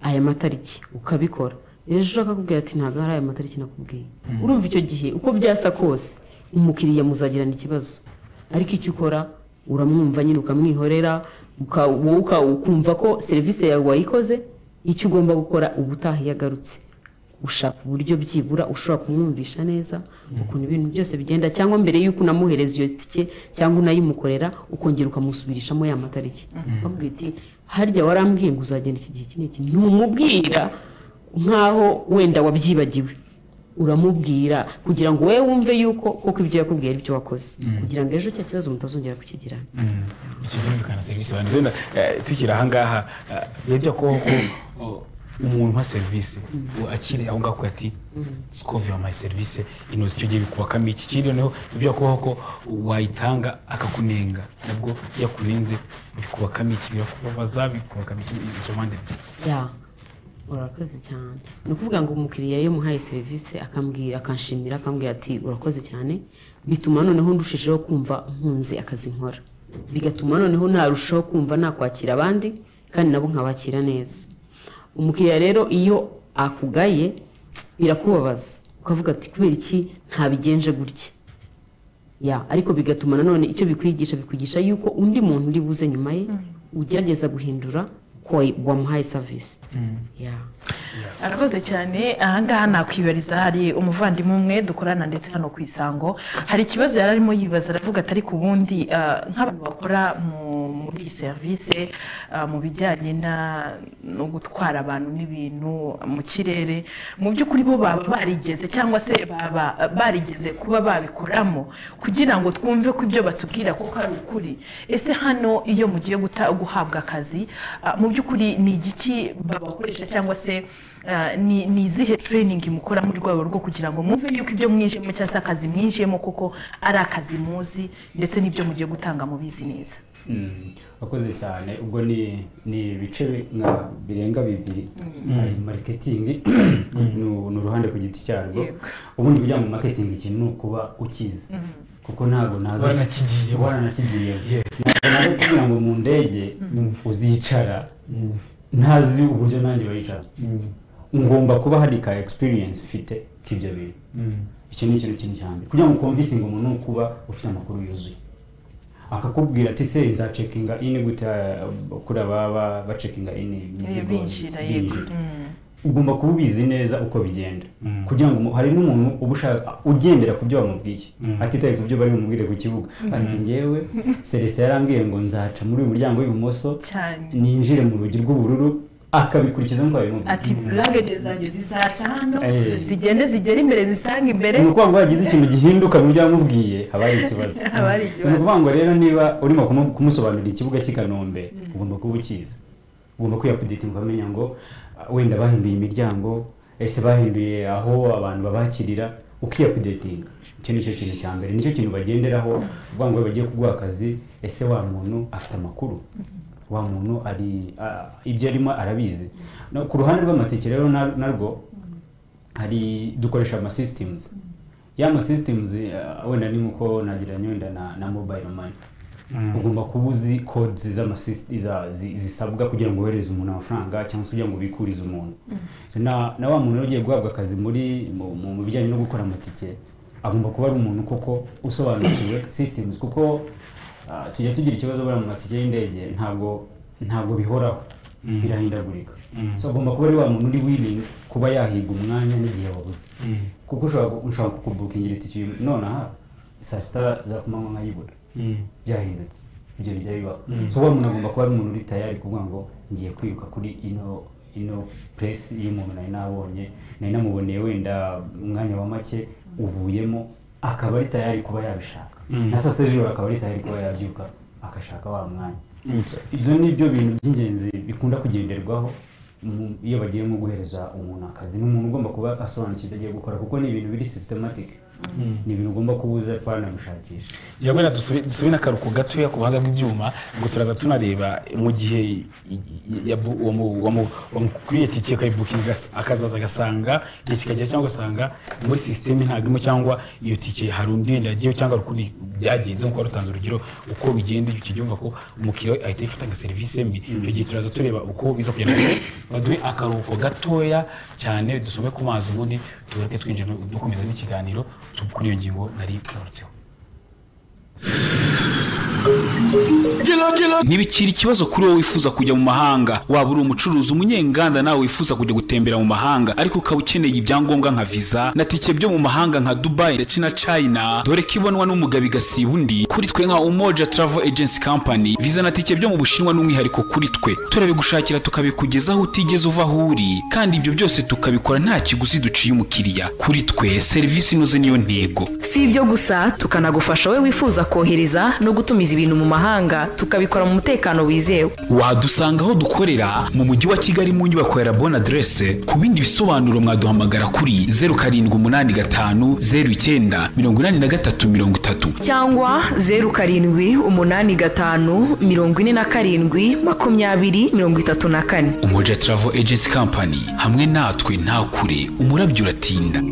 aya matariki ukabikora ejo ushaka akakubwira ati ntabwo hari aya matariki nakubwiye urumva icyo gihe uko byasa kose umukiriya muzagirana ikibazo ariko icyo ukora uramwumva nyine ukamwihorera uka- wowe uka- ukumva ko serivisi yawe wayikoze icyo ugomba gukora uba utaha iyo agarutse ushaka uburyo byibura ushobora kumwumvisha neza ukuntu ibintu byose bigenda cyangwa mbere y'uko unamuhereza iyo tike cyangwa unayimukorera ukongera ukamusubirishamo ya matariki bamubwira iti harya warambwiye ngo uzagenda iki gihe iki n'iki ntumubwira nk'aho wenda wabyibagiwe uramubwira kugira ngo wowe wumve yuko kuko ibyo yakubwiye ari byo wakoze kugira ngo ejo cya kibazo mutazongera kukigirana icyo byumvikana serivisi abantu wenda eh, tukiri ahangaha eh, biba kubaho ko oh, umuntu uha serivisi uwo akiri aho ngaho kuya ati sikovi wamuhaye serivisi inoze icyo gihe bikubakamo iki kindi noneho biba kubaho ko wayitanga akakunenga nabwo iyo akunenze bikubakamo iki birakubabaza bikubakamo iki izo mpande ebyiri ya urakoze cyane ni ukuvuga ngo umukiriya iyo umuhaye serivisi akambwira akanshimira akambwira ati urakoze cyane bituma noneho ndushijeho kumva nkunze akazi nkora bigatuma noneho narushaho kumva nakwakira abandi kandi nabo nkabakira neza umukiriya rero iyo akugaye birakubabaza ukavuga ati kubera iki ntabigenje gutya ya ariko bigatuma nanone icyo bikwigisha bikwigisha yuko undi muntu uri buze nyuma ye ugerageza guhindura ko wamuhaye serivisi ya arakoze cyane ahangaha nakwibariza hari umuvandimwe umwe dukorana ndetse hano ku isango hari ikibazo yari arimo yibaza aravuga ati ariko ubundi ah, nk'abantu bakora mu- muri iyi serivisi ah, mu bijyanye na- no gutwara abantu n'ibintu mu kirere mu by'ukuri bo baba barigeze cyangwa se baba barigeze kuba babikoramo kugira ngo twumve ko ibyo batubwira kuko ari ukuri ese hano iyo mugiye guta- guhabwa akazi ah, mu by'ukuri ni igiki babakoresha cyangwa se ah, ni ni izihe tureyiningi mukora mu rwego rwo kugira ngo mwumve yuko ibyo mwinjiyemo cyangwa se akazi mwinjiyemo kuko ari akazi muzi ndetse n'ibyo mugiye gutanga mubizi neza Mm, wakoze cyane ubwo ni ni ibice bi- nka birenga bibiri hari mariketingi ni u- ni uruhande ku giti cyarwo Yego. ubundi bijya mu mariketingi ikintu ni ukuba ukizi kuko ntabwo naza Waranakigiyeho. waranakigiyeho Ntabwo naza kugira ngo mu ndege uzicara ntazi uburyo nanjye bayicara ngomba kuba hari ka experience mfite k'ibyo bintu icyo ni ikintu kintu cyane kugira ngo ukumvisinge umuntu ni ukuba ufite amakuru yuzuye akakubwira ati se nza cekinga ini gute uh, kuri ababa bacekinga ini binjira binjira yego Mm. ugomba kuba ubizi neza uko bigenda kugira ngo umu- hari n'umuntu uba ushaka ugendera ku byo bamubwiye atitaye ku byo bari bumubwire ku kibuga ati ngewe celestin yarambwiye ngo nzaca muri uyu muryango w'ibumoso cyane ninjire mu rugi rw'ubururu akabikurikiza nk'uko babimubwiye ati buragede zanjye zizaca hano Eh. zigende zigere imbere zisange imbere ni ukuvuga ngo wagize ikintu gihinduka mu byo yamubwiye haba hari ikibazo Haba hari So, ni ukuvuga ngo rero niba urimo kumu- kumusobanurira ikibuga cy'i kanombe ugomba kuba ukizi ugomba kwiyapudetinga ukamenya ngo ah, wenda bahinduye imiryango ese bahinduye aho abantu babakirira ukiyapudetinga icyo ni cyo kintu cya mbere nicyo kintu bagenderaho uvuga ngo bagiye kuguha akazi ese wa muntu afite amakuru wa muntu ari ah, ibyo arimo arabizi No, ku ruhande rw'amatike rero na- narwo hari dukoresha ama systems ya ma systems uh, wenda ni nkuko nagereranya wenda na, na mobile money ugomba kuba uzi codes z'ama syst- za- zi- zisabwa kugira ngo wohereze umuntu amafaranga cyangwa se kugira ngo ubikurize umuntu so na, na wa muntu rero ugiye guhabwa akazi muri mu, mu, mu bijyanye no gukora amatike agomba kuba ari umuntu koko usobanukiwe systems kuko ah, tujya tugira ikibazo buriya mu matike y'indege ntabwo ntabwo bihoraho birahindagurika so agomba kuba ari wa muntu uri willing kuba yahiga umwanya n'igihe wabuze kuko ushobora ku- ushobora kukubukingira itike nonaha saa sita za kumanywa nkayibura byahindutse ibyo bijya bibaho so wa muntu agomba kuba ari umuntu uri tayari kuvuga ngo ngiye kwiruka kuri ino ino puresi y'umuntu nari nabonye nari namuboneye wenda umwanya wa make uvuyemo akaba ari tayari kuba yabishaka na saa sita z'ijoro akaba ari tayari kuba yabyuka agashaka wa mwanya ibyo ni byo bintu by'ingenzi bikunda kugenderwaho mu- iyo bagiye nko guhereza umuntu akazi ni umuntu ugomba kuba asobanukiwe ibyo agiye gukora kuko ni ibintu biri systematic ni ibintu ugomba kuba uzi twanagushakisha yabona dusubire n'akaruko gatoya ku buhanga bw'ibyuma ngo turaza tunareba mu gihe i- i- yabu- uwo mu- uwo mu- wamukuriye tike ukayibukinga akazaza agasanga igihe kikagera cyangwa ugasanga muri sisiteme ntabwo irimo cyangwa iyo tike hari undi wenda yagiyeho cyangwa hari ukundi byagenze nk'uko wari utanze urugero uko bigenda icyo gihe wumva ko umukiriya we ahita yifata nka serivisi mbi icyo gihe turaza tureba uko biza kugira ngo baduhe akaruhuko gatoya cyane dusome ku mazi ubundi tugaruke twinjira dukomeza n'ikiganiro tu- kuri iyo ngingo nari ngarutseho ntibikiri ikibazo kuri wowe wifuza kujya mu mahanga waba uri umucuruzi umunyenganda nawe wifuza kujya gutembera mu mahanga ariko ukaba ukeneye ibyangombwa nka visa na tike byo mu mahanga nka dubai ndetse na china dore ko ibonwa n'umugabi gasiba undi kuri twe nka umoja travel agency company visa na tike byo mu bushinwa n'umwihariko kuri twe turabigushakira tukabikugezaho utigeze uva aho uri kandi ibyo byose tukabikora nta kiguzi duciye umukiriya kuri twe serivisi inoze niyo ntego si ibyo gusa tukanagufasha wowe wifuza kohereza no gutumiza ibintu mu mahanga tukabikora mu mutekano wizewe wadusanga aho dukorera mu mujyi wa kigali mu nyubako ya rabona aderese ku bindi bisobanuro mwaduhamagara kuri zeru karindwi umunani gatanu zeru icyenda mirongo inani na gatatu mirongo itatu cyangwa zeru karindwi umunani gatanu mirongo ine na karindwi makumyabiri mirongo itatu na kane umuja travel agency company hamwe natwe nta kure umurabyo uratinda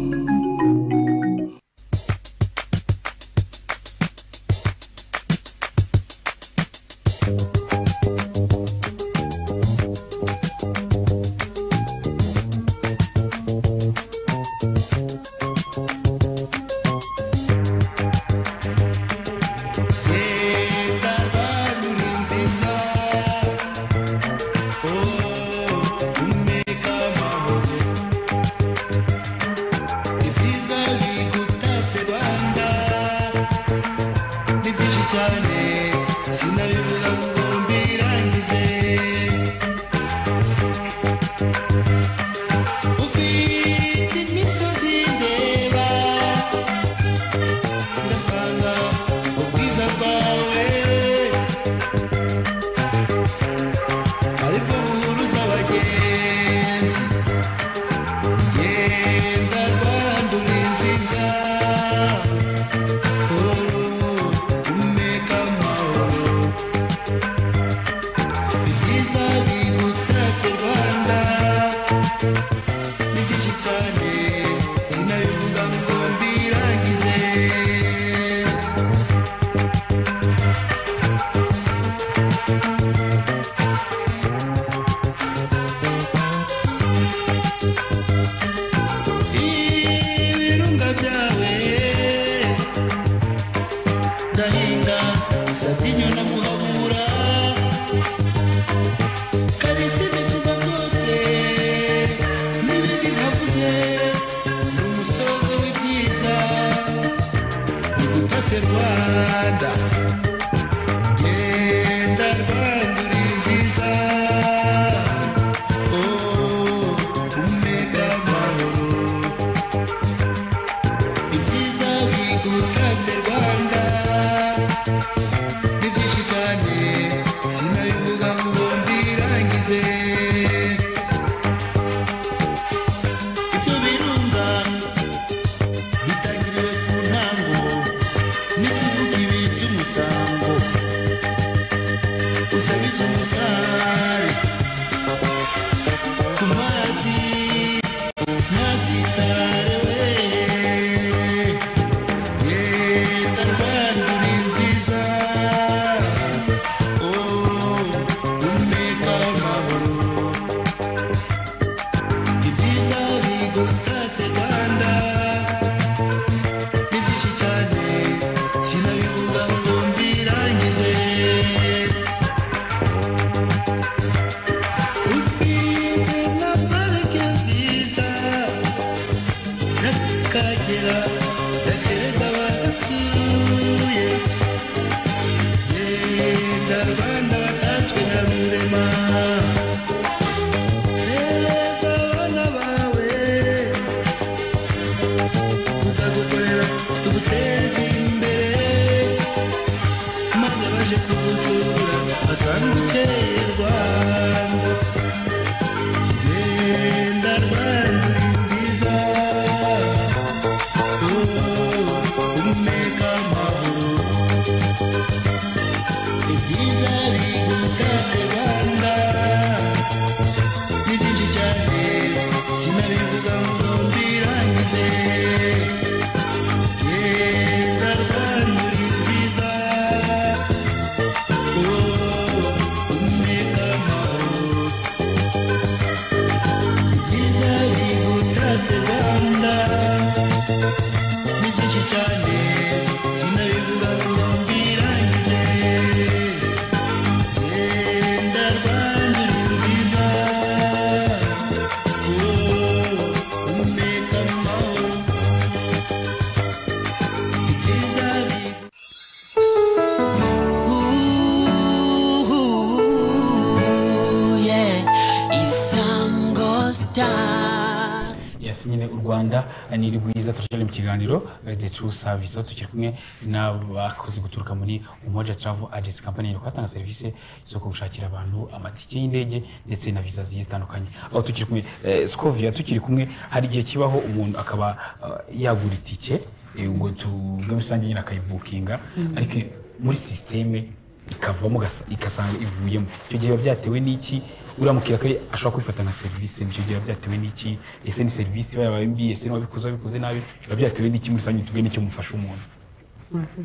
bivuga ngo mbirangize yenda rwanda uri nziza wowe umwete amahoro ibyiza bigutatse rwanda ni byinshi cyane sinabivuga ngo mbirangize yenda rwanda uri nziza isango star yes nyine u rwanda ni rwiza turacyari mu kiganiro eh, the true service aho tukiri kumwe n'abakozi guturuka muri umoja travel agency company twatanga serivisi zo gushakira abantu amatike y'indege ndetse na viza zigiye zitandukanye aho tukiri kumwe eh, scovia tukiri kumwe hari igihe kibaho umuntu akaba ah, yagura itike eh, ngo tuvuge rusange nyine akayibukinga Mm. ariko muri sisiteme ikavamo gasa- igasanga ivuyemo icyo gihe biba byatewe n'iki uriya mukiriya ko ashobora kwifata nka serivisi icyo gihe biba byatewe n'iki ese ni serivisi yaba mbi ese wabikoze wabikoze nabi biba byatewe n'iki muri rusange tubwe n'icyo mufasha umuntu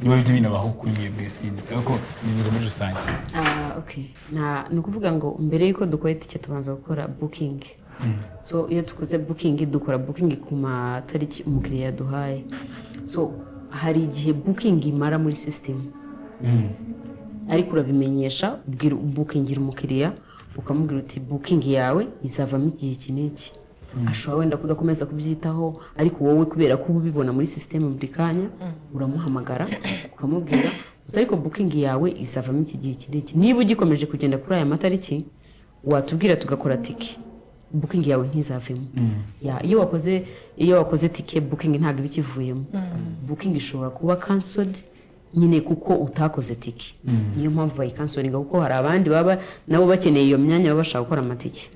niba byo binabaho kuri mwebwe sinzi ariko nivuze muri rusange Ah, okay. Na- ni ukuvuga ngo mbere y'uko dukora itike tubanza gukora bukingi so iyo dukoze bukingi dukora bukingi ku matariki umukiriya yaduhaye so hari igihe bukingi imara muri sisitemu ariko urabimenyesha ubwira bukingira umukiriya ukamubwira uti bukingi yawe izavamo igihe iki n'iki ashobora wenda kudakomeza kubyitaho ariko wowe kubera ko uba ubibona muri sisiteme buri kanya uramuhamagara ukamubwira uti ariko bukingi yawe izavamo iki gihe iki n'iki niba ugikomeje kugenda kuri aya matariki watubwira tugakora tike bukingi yawe ntizavemo Ya, iyo wakoze iyo wakoze tike bukingi ntabwo iba ikivuyemo bukingi ishobora kuba cancelled nyine kuko utakoze tike niyo mpamvu bayikansoringa kuko hari abandi baba nabo bakeneye iyo myanya baba bashaka gukora amatike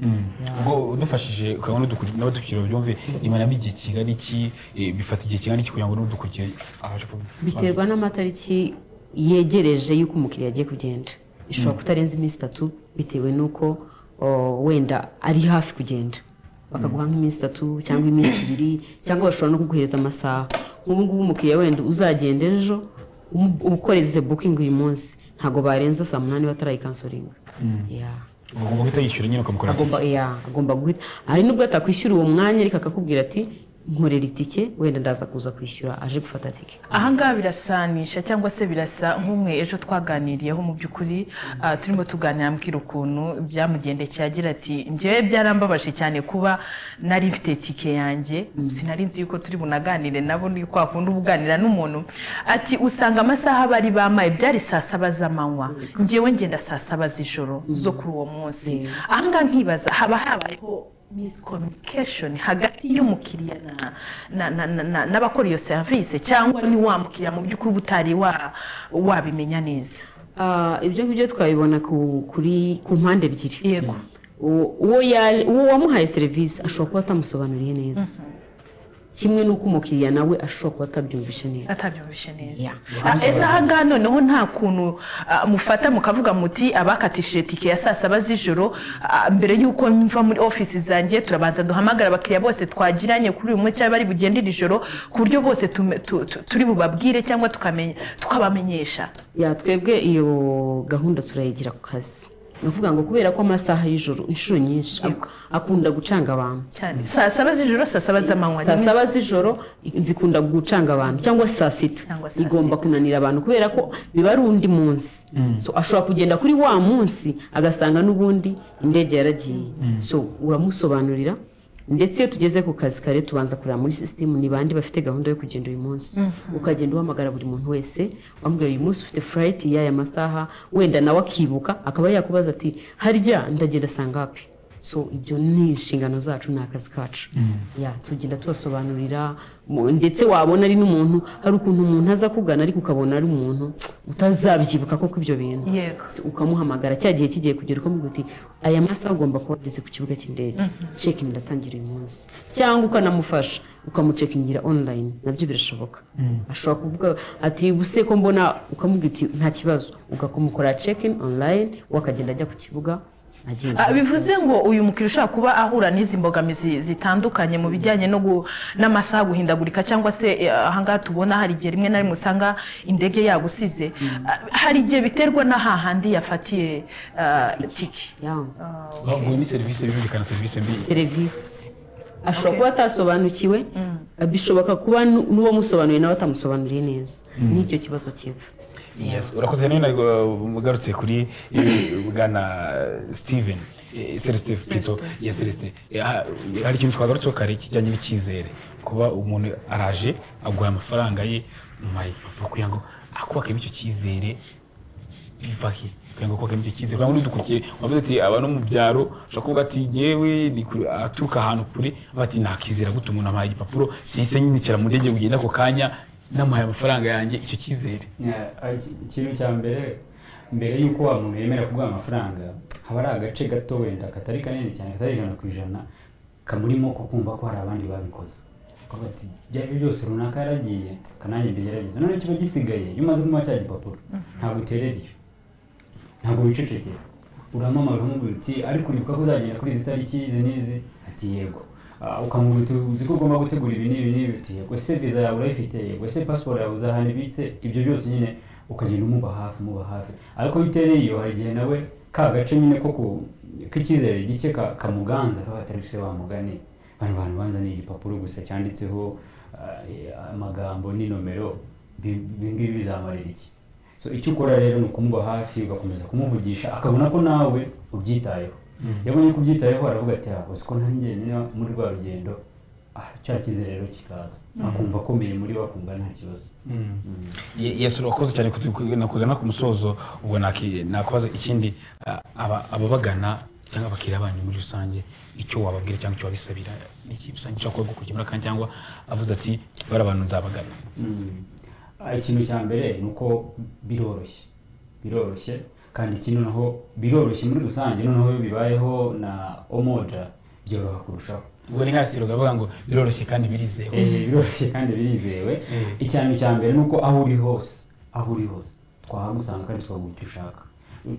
ubwo udufashije ukaba n'abadukurikira byumve imanamo igihe kingana iki eh, bifata igihe kingana iki kugira ngo n'udukurikire abashe biterwa n'amatariki yegereje y'uko umukiriya agiye kugenda ishobora Mm. kutarenza iminsi itatu bitewe n'uko o, wenda ari hafi kugenda bakaguha nk'iminsi itatu cyangwa iminsi ibiri cyangwa bashobora no kuguhereza amasaha nk'ubu ngubu umukiriya wenda uzagenda ejo um- ukoreze bukingi uyu munsi ntabwo barenza saa munani batarayikansoringa agomba guhita yishyura nyine ukamukora agomba ya agomba guhita hari nubwo atakwishyura uwo mwanya ariko akakubwira ati nkorera itike wenda ndaza kuza kwishyura aje gufata tike ahangaha birasanisha cyangwa se birasa nk'umwe ejo twaganiriyeho mu by'ukuri ah, turimo tuganira ambwira ukuntu byamugendekeye agira ati njyewe byarambabaje cyane kuba nari mfite tike yanjye sinari nzi yuko turi bunaganire nabo ni kwa kundi uba uganira n'umuntu ati usanga amasaha bari bamaye byari saa saba z'amanywa njyewe ngenda saa saba z'ijoro zo kuri uwo munsi ahangaha nkibaza haba habayeho miscommunication hagati y'umukiriya na- na- na- na- na- n'abakora iyo serivisi cyangwa ni wa mukiriya mu by'ukuri uba utari wa- wabimenya neza Ah, ibyo ngibyo twabibona ku kuri ku mpande ebyiri yego uwo yaje uwo wamuhaye serivisi ashobora kuba atamusobanuriye neza kimwe n'uko umukiriya nawe ashobora kuba atabyumvishe neza atabyumvishe neza Ah, ese ahangaha noneho nta kuntu ah, mufata mukavuga muti abakatishije tike ya saa saba z'ijoro ah, mbere y'uko mva muri ofisi zanjye turabanza duhamagara abakiriya bose twagiranye kuri uyu munsi cyangwa bari bugende iri joro ku buryo bose tume- tu- tu- turi bubabwire cyangwa tukamenya- tukabamenyesha ya twebwe iyo gahunda turayigira ku kazi ni ukuvuga ngo kubera ko amasaha y'ijoro inshuro nyinshi ak- akunda gucanga abantu cyane saa saba z'ijoro saa saba z'amanywa saa saba z'ijoro zikunda gucanga abantu cyangwa saa sita igomba kunanira abantu kubera ko biba ari undi munsi so ashobora kugenda kuri wa munsi agasanga n'ubundi indege yaragiye so uramusobanurira ndetse iyo tugeze ku kazi kare tubanza kureba muri sisitemu ni bande bafite gahunda yo kugenda uyu munsi Mhm. ukagenda uhamagara buri muntu wese wambwira uyu munsi ufite furayiti y'aya masaha wenda nawe akibuka akaba yakubaza ati harya ndagenda sangapi so ibyo ni inshingano zacu ni akazi kacu ya tugenda tubasobanurira mu- ndetse wabona ari n'umuntu hari ukuntu umuntu aza kugana ariko ukabona ari umuntu utazabyibuka koko ibyo bintu Si- ukamuhamagara cya gihe kigiye kugera ukamubwira uti aya masaha ugomba kuba ageze ku kibuga cy'indege cekingi ndatangira uyu munsi cyangwa ukanamufasha ukamucekingira online nabyo birashoboka ashobora kuvuga ati buse ko mbona ukamubwira uti nta kibazo ugakomukorera cekin online we akagenda ajya ku kibuga agenga Ah, bivuze ngo uyu mukiriya ushobora kuba ahura n'izi mbogamizi zitandukanye mu bijyanye no gu- n'amasaha guhindagurika cyangwa se eh, ahangaha tubona hari igihe rimwe na rimwe usanga indege yagusize Ah, hari igihe biterwa n'ahahandi yafatiye ah, tiki ngo iyi ni serivisi birumvikana serivisi mbi serivisi ashobora kuba atasobanukiwe bishoboka kuba nu- n'uwo musobanuriye nawe atamusobanuriye neza Mm. nicyo kibazo kiva Yes, urakoze rero ntabwo mugarutse kuri eh, bwana steven eh, celestin pito ya celestin Eh, ha- hari ikintu twagarutseho kare kijyanye n'icyizere kuba umuntu araje aguha amafaranga ye mayi kugira ngo akubakemo icyo cyizere biva he kugira ngo akubakemo icyo cyizere kandi udukurikiye wavuze ati aba no mu byaro ushobora kuvuga ati yewe ni kure- aturuka ahantu kure avuga ati nakizera gute umuntu amuhaye igipapuro sinse nyinikira mu ndege kugenda ako kanya namuhaye amafaranga yanjye icyo cyizere Yeah, ah, iki- ikintu cya mbere mbere y'uko wa muntu yemera kuguha amafaranga haba ari agace gato wenda katari kanini cyane katari ijana ku ijana kamurimo ko kumva ko hari abandi babikoze Kuvuga ati ibyo ari byo byose runaka yaragiye kanange mbigerageza none kiba gisigaye iyo umaze kumuha cya gipapuro ntabwo uterera iyo ntabwo wicecekera uramamara ukamubwira uti ariko uribuka ko uzagenda kuri izi tariki izi n'izi ati yego Ah, ukamubwira uti uzi ko ugomba gutegura ibi n'ibi n'ibi uti yego se viza yawe urayifite yego se pasiporo yawe uzahana ibitse ibyo byose nyine ukagenda umuba hafi umuba hafi ariko iyo utereye iyo hari igihe nawe ka gace nyine ko ku k'icyizere gike ka- kamuganza kaba atari se wamugane bano bantu banza ni igipapuro gusa cyanditseho ah, eh, amagambo n'inomero bi- ibi ngibi bizamarira iki so icyo ukora rero ni ukumuba hafi ugakomeza kumuvugisha akabona ko nawe ubyitayeho Mm. yabonye ko ubyitayeho aravuga ati "Ah, uzi ko nta njyenyine muri rwa rugendo ah, cya kizerero kikaza Mm. akumva akomeye muri we akumva nta kibazo Mm. Ye- yesu urakoze cyane nakugana ku musozo ubwo naki- nakubaza ikindi ah, aba- ababagana cyangwa abakiriya banyu muri rusange icyo wababwira cyangwa icyo wabisabira ni iki rusange ushobora kuba gukemura kandi cyangwa avuze ati bari abantu nzabagana Mm. Ah, ikintu cya mbere ni uko biroroshye biroroshye kandi ikindi naho biroroshye muri rusange noneho iyo bibayeho na omoja byoroha kurushaho ubwo ni nka siro bavuga ngo biroroshye kandi birizewe Eh, biroroshye kandi birizewe ikintu cya mbere ni uko aho uri hose aho uri hose twahagusanga kandi twaguha icyo ushaka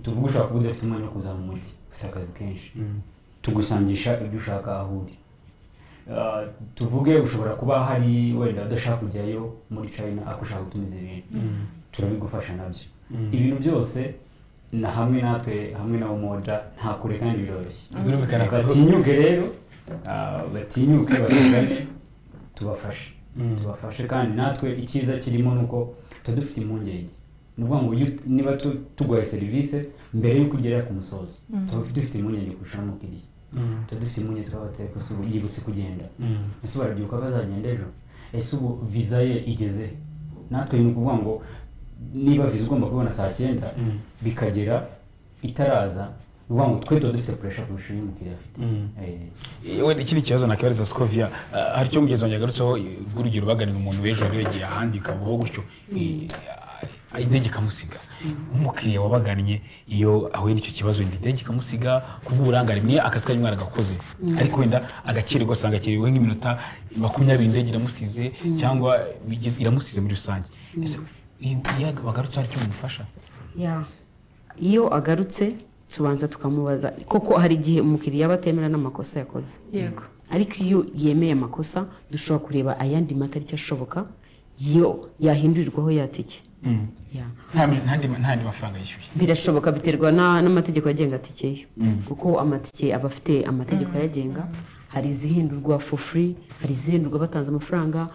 tuvuge ushobora kuba udafite umwanya wo kuza mu mujyi ufite akazi kenshi tugusangisha ibyo ushaka aho uri Ah, tuvuge ushobora kuba hari wenda udashaka kujyayo muri china ariko ushaka gutumiza ibintu Mm. turabigufasha nabyo Mm. ibintu byose na hamwe natwe hamwe na umoja nta kure kandi biroroshye Birumvikana ko- batinyuke rero ah, batinyuke batugane tubafashe Mm. tubafashe kandi natwe icyiza kirimo ni uko tuba dufite impungenge ni ukuvuga ngo iyo- niba tu- tuguhaye serivisi mbere y'uko ugera ku musozo Mm. tuba dufite impungenge kurusha n'umukiriya Mm. tuba dufite impungenge twaba batari ko se ubu yibutse kugenda Mm. ese ubu arabyuka ko azagenda ejo ese ubu viza ye igeze he? natwe ni ukuvuga ngo niba viza ugomba kubibona saa cyenda Mm. bikagera itaraza ni ukuvuga ngo twe tuba dufite puresha kurusha iyo umukiriya afite Mm. Eh, wenda ikindi kibazo nakibariza skovia hari icyo mugenzi wanjye yagarutseho eh, urugero baganira umuntu w'ejo wari yagiye ahandi kabaho gutyo eh, ah, indege ikamusiga nk'umukiriya wabagannye iyo ahuye n'icyo kibazo wenda indege ikamusiga kubw'uburangare mwe akazi kari mwana gakoze Mm. ariko wenda agakirwa asanga akiriwe nk'iminota makumyabiri indege iramusize Mm. cyangwa bigeze- iramusize muri rusange Mm. Ese, iyo iyo bagarutse hari icyo bimufasha Ya. iyo agarutse tubanza tukamubaza koko hari igihe umukiriya aba atemera n'amakosa yakoze yego ariko iyo yemeye amakosa dushobora kureba ayandi matariki ashoboka yo yahindurirwaho yatike Ya. Nta- nta- nta yandi mafaranga yishyuye birashoboka biterwa na- n'amategeko agenga tike ye Mm. kuko amatike aba afite amategeko ayagenga hari izihindurwa for free hari izihindurwa batanze amafaranga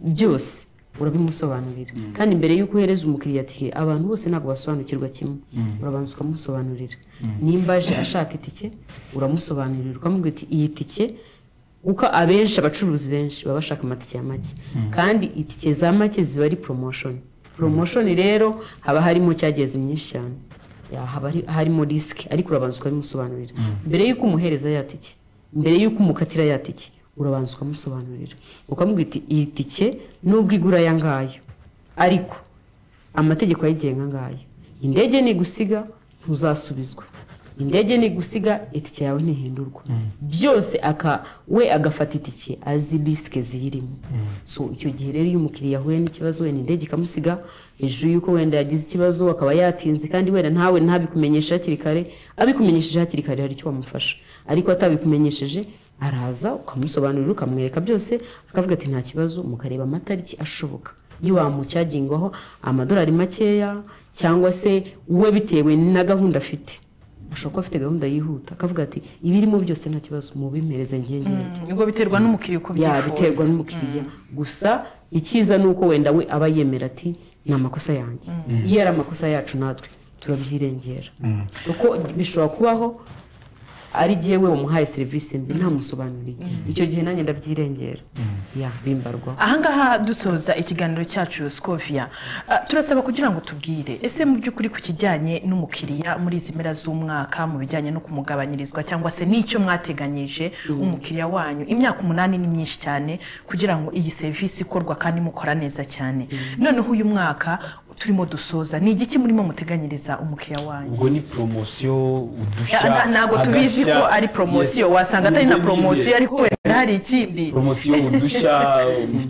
byose urabimusobanurira kandi mbere y'uko uhereza umukiriya tike abantu bose ntabwo basobanukirwa kimwe Mm. urabanza ukamusobanurira Mm. nimba aje ashaka itike uramusobanurira ukamubwira uti iyi tike kuko abenshi abacuruzi benshi baba bashaka amatike ya make Mm. kandi itike za make ziba ari promotion promotion rero haba harimo cyageze myinshi cyane Ya, haba hari- harimo risike ariko urabanza ukabimusobanurira mbere y'uko umuhereza ya tike mbere y'uko umukatira ya tike urabanza ukamusobanurira ukamubwira uti iyi tike nubwo igura aya ngaya ariko amategeko ayigenga ngayo indege nigusiga ntuzasubizwa indege nigusiga itike yawe ntihindurwa byose aka we agafata itike azi risike ziyirimo so icyo gihe rero iyo umukiriya ahuye n'ikibazo wenda indege ikamusiga hejuru y'uko wenda yagize ikibazo akaba yatinze kandi wenda ntawe ntabikumenyeshe hakiri kare abikumenyesheje hakiri kare hari icyo wamufasha ariko atabikumenyesheje araza ukamusobanurira ukamwereka byose akavuga ati nta kibazo mukareba amatariki ashoboka iyo wamucyagingwaho amadolari makeya cyangwa se we bitewe na gahunda afite ashobora kuba afite gahunda yihuta akavuga ati ibirimo byose nta kibazo mubimpereze ngengenge ubwo biterwa n'umukiriya uko ya abyifuza biterwa n'umukiriya gusa icyiza ni uko wenda we aba yemera ati ni amakosa yanjye Mm. iyo ari amakosa yacu natwe turabyirengera kuko bishobora kubaho ari igihe we wamuhaye serivisi mbi ntamusobanuriye icyo gihe nanjye ndabyirengera ya bimbarwa ahangaha dusoza ikiganiro cyacu sikofia turasaba kugira ngo tubwire ese mu by'ukuri ku kijyanye n'umukiriya muri izi mpera z'umwaka mu bijyanye no kumugabanyirizwa cyangwa se n'icyo mwateganyije umukiriya wanyu imyaka umunani ni myinshi cyane kugira ngo iyi serivisi ikorwa kandi mukora neza cyane noneho uyu mwaka turimo dusoza ni igiki murimo muteganyiriza umukiriya wanyu ubwo ni poromosiyo udushya Ya, ntabwo tubizi agashya. ko ari poromosiyo wasanga atari na Ubwo ni- poromosiyo ariko wenda hari ikindi poromosiyo udushya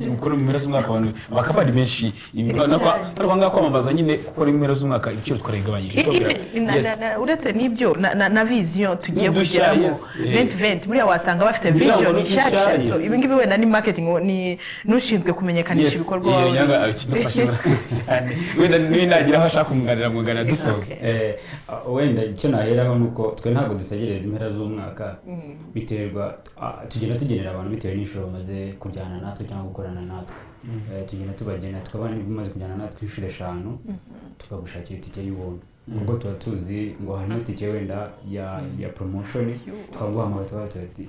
gukora mu mpera z'umwaka abantu bakaba ari benshi Ibi- Cyane. nakwa- nakwa ngaha kwamamaza nyine gukora mu mpera z'umwaka ibiciro twaragabanyije I- Yes. i- na- na- na- uretse n'ibyo na- na na viziyo tugiye N'udushya, kugeramo yes, eh. venti venti buriya wasanga bafite Ngira ngo viziyo ni n'udushya, nshyashya yes. so ibi ngibi wenda ni maketingi ni n'ushinzwe kumenyekanisha Yes, ibikorwa iyo wawe nyanga akidufasha murakoze cyane wenda niba nagira aho ashaka kunganira mungana dusoza Eh, ah, wenda icyo naheraho ni uko twe ntabwo dutegereza impera z'umwaka biterwa ah, tugenda tugenera abantu bitewe n'inshuro bamaze kujyana natwe cyangwa gukorana natwe Mm. Eh, tugenda tubagena tukaba bimaze kujyana natwe inshuro eshanu tukagushakira itike y'ubuntu Mm. ubwo tuba tuzi ngo harimo itike wenda ya ya promotion tukaguhamagara tukavuga tuti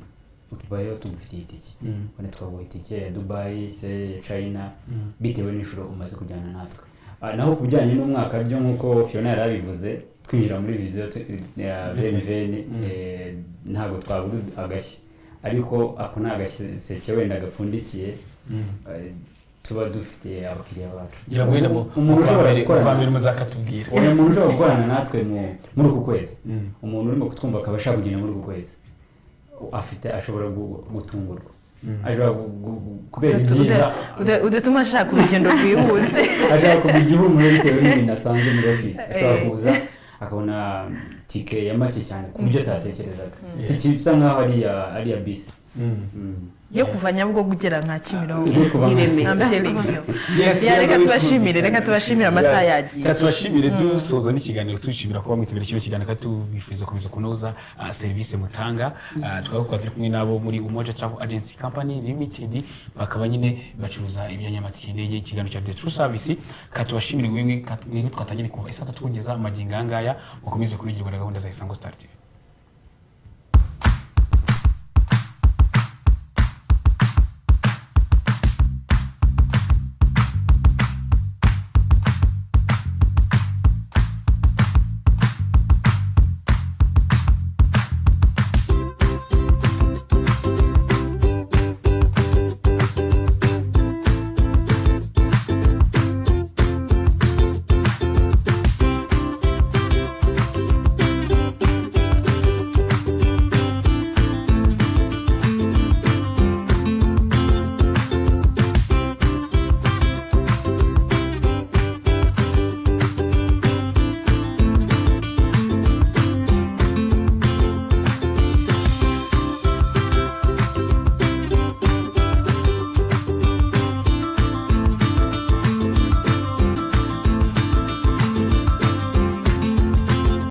utubayeho tugufitiye itike Mm. wenda tukaguha itike ya dubayi se ya china Mm. bitewe n'inshuro umaze kujyana natwe Ah, naho ku bijyanye n'umwaka byo nk'uko fiona yari abivuze twinjira muri viziyo tu- ya veniveni ntabwo twabura agashyi ariko ako ni agaseke wenda gapfundikiye Mm. eh, tuba dufite abakiriya bacu ngira ngo wenda mu umuntu ushobora gukorana- kuba mbere muzakatubwira uwo muntu ushobora gukorana natwe mu- muri uku kwezi Mm. umuntu urimo kutwumva akaba ashaka kugenda muri uku kwezi afite ashobora gu- gutungurwa Mm. ashobora gu- gu- kubera Uda- ibyiza uda- uda- udatuma ashaka urugendo rwihuse ashaka kuva igihumuro bitewe n'ibintu asanze muri ofisi ashobora Eh. kuza akabona tike ya make cyane ku buryo atatekerezaga Mm. tike bisa nk'aho ari iya- ari iya bisi Mm. yo kuva nyabugogo ugera nka kimirongo Yo kuva nka- Ireme. I'm telling you. Ya, reka tubashimire reka tubashimire amasaha yagiye reka tubashimire dusoza n'ikiganiro tubishimira kuba mwitabira kino kiganiro kandi tubifuriza gukomeza kunoza ah, serivisi mutanga Ah, tukaba tukaba turi kumwe n'abo muri umoja travel agency company limited bakaba nyine bacuruza ibyanyamatike y'indege ikiganiro cya the true service ka tubashimire wewe ka- wewe twatangiriye kuva isaa tatu kugeza magingo aya ngaya mukomeze kurigirwa na gahunda za isango star tv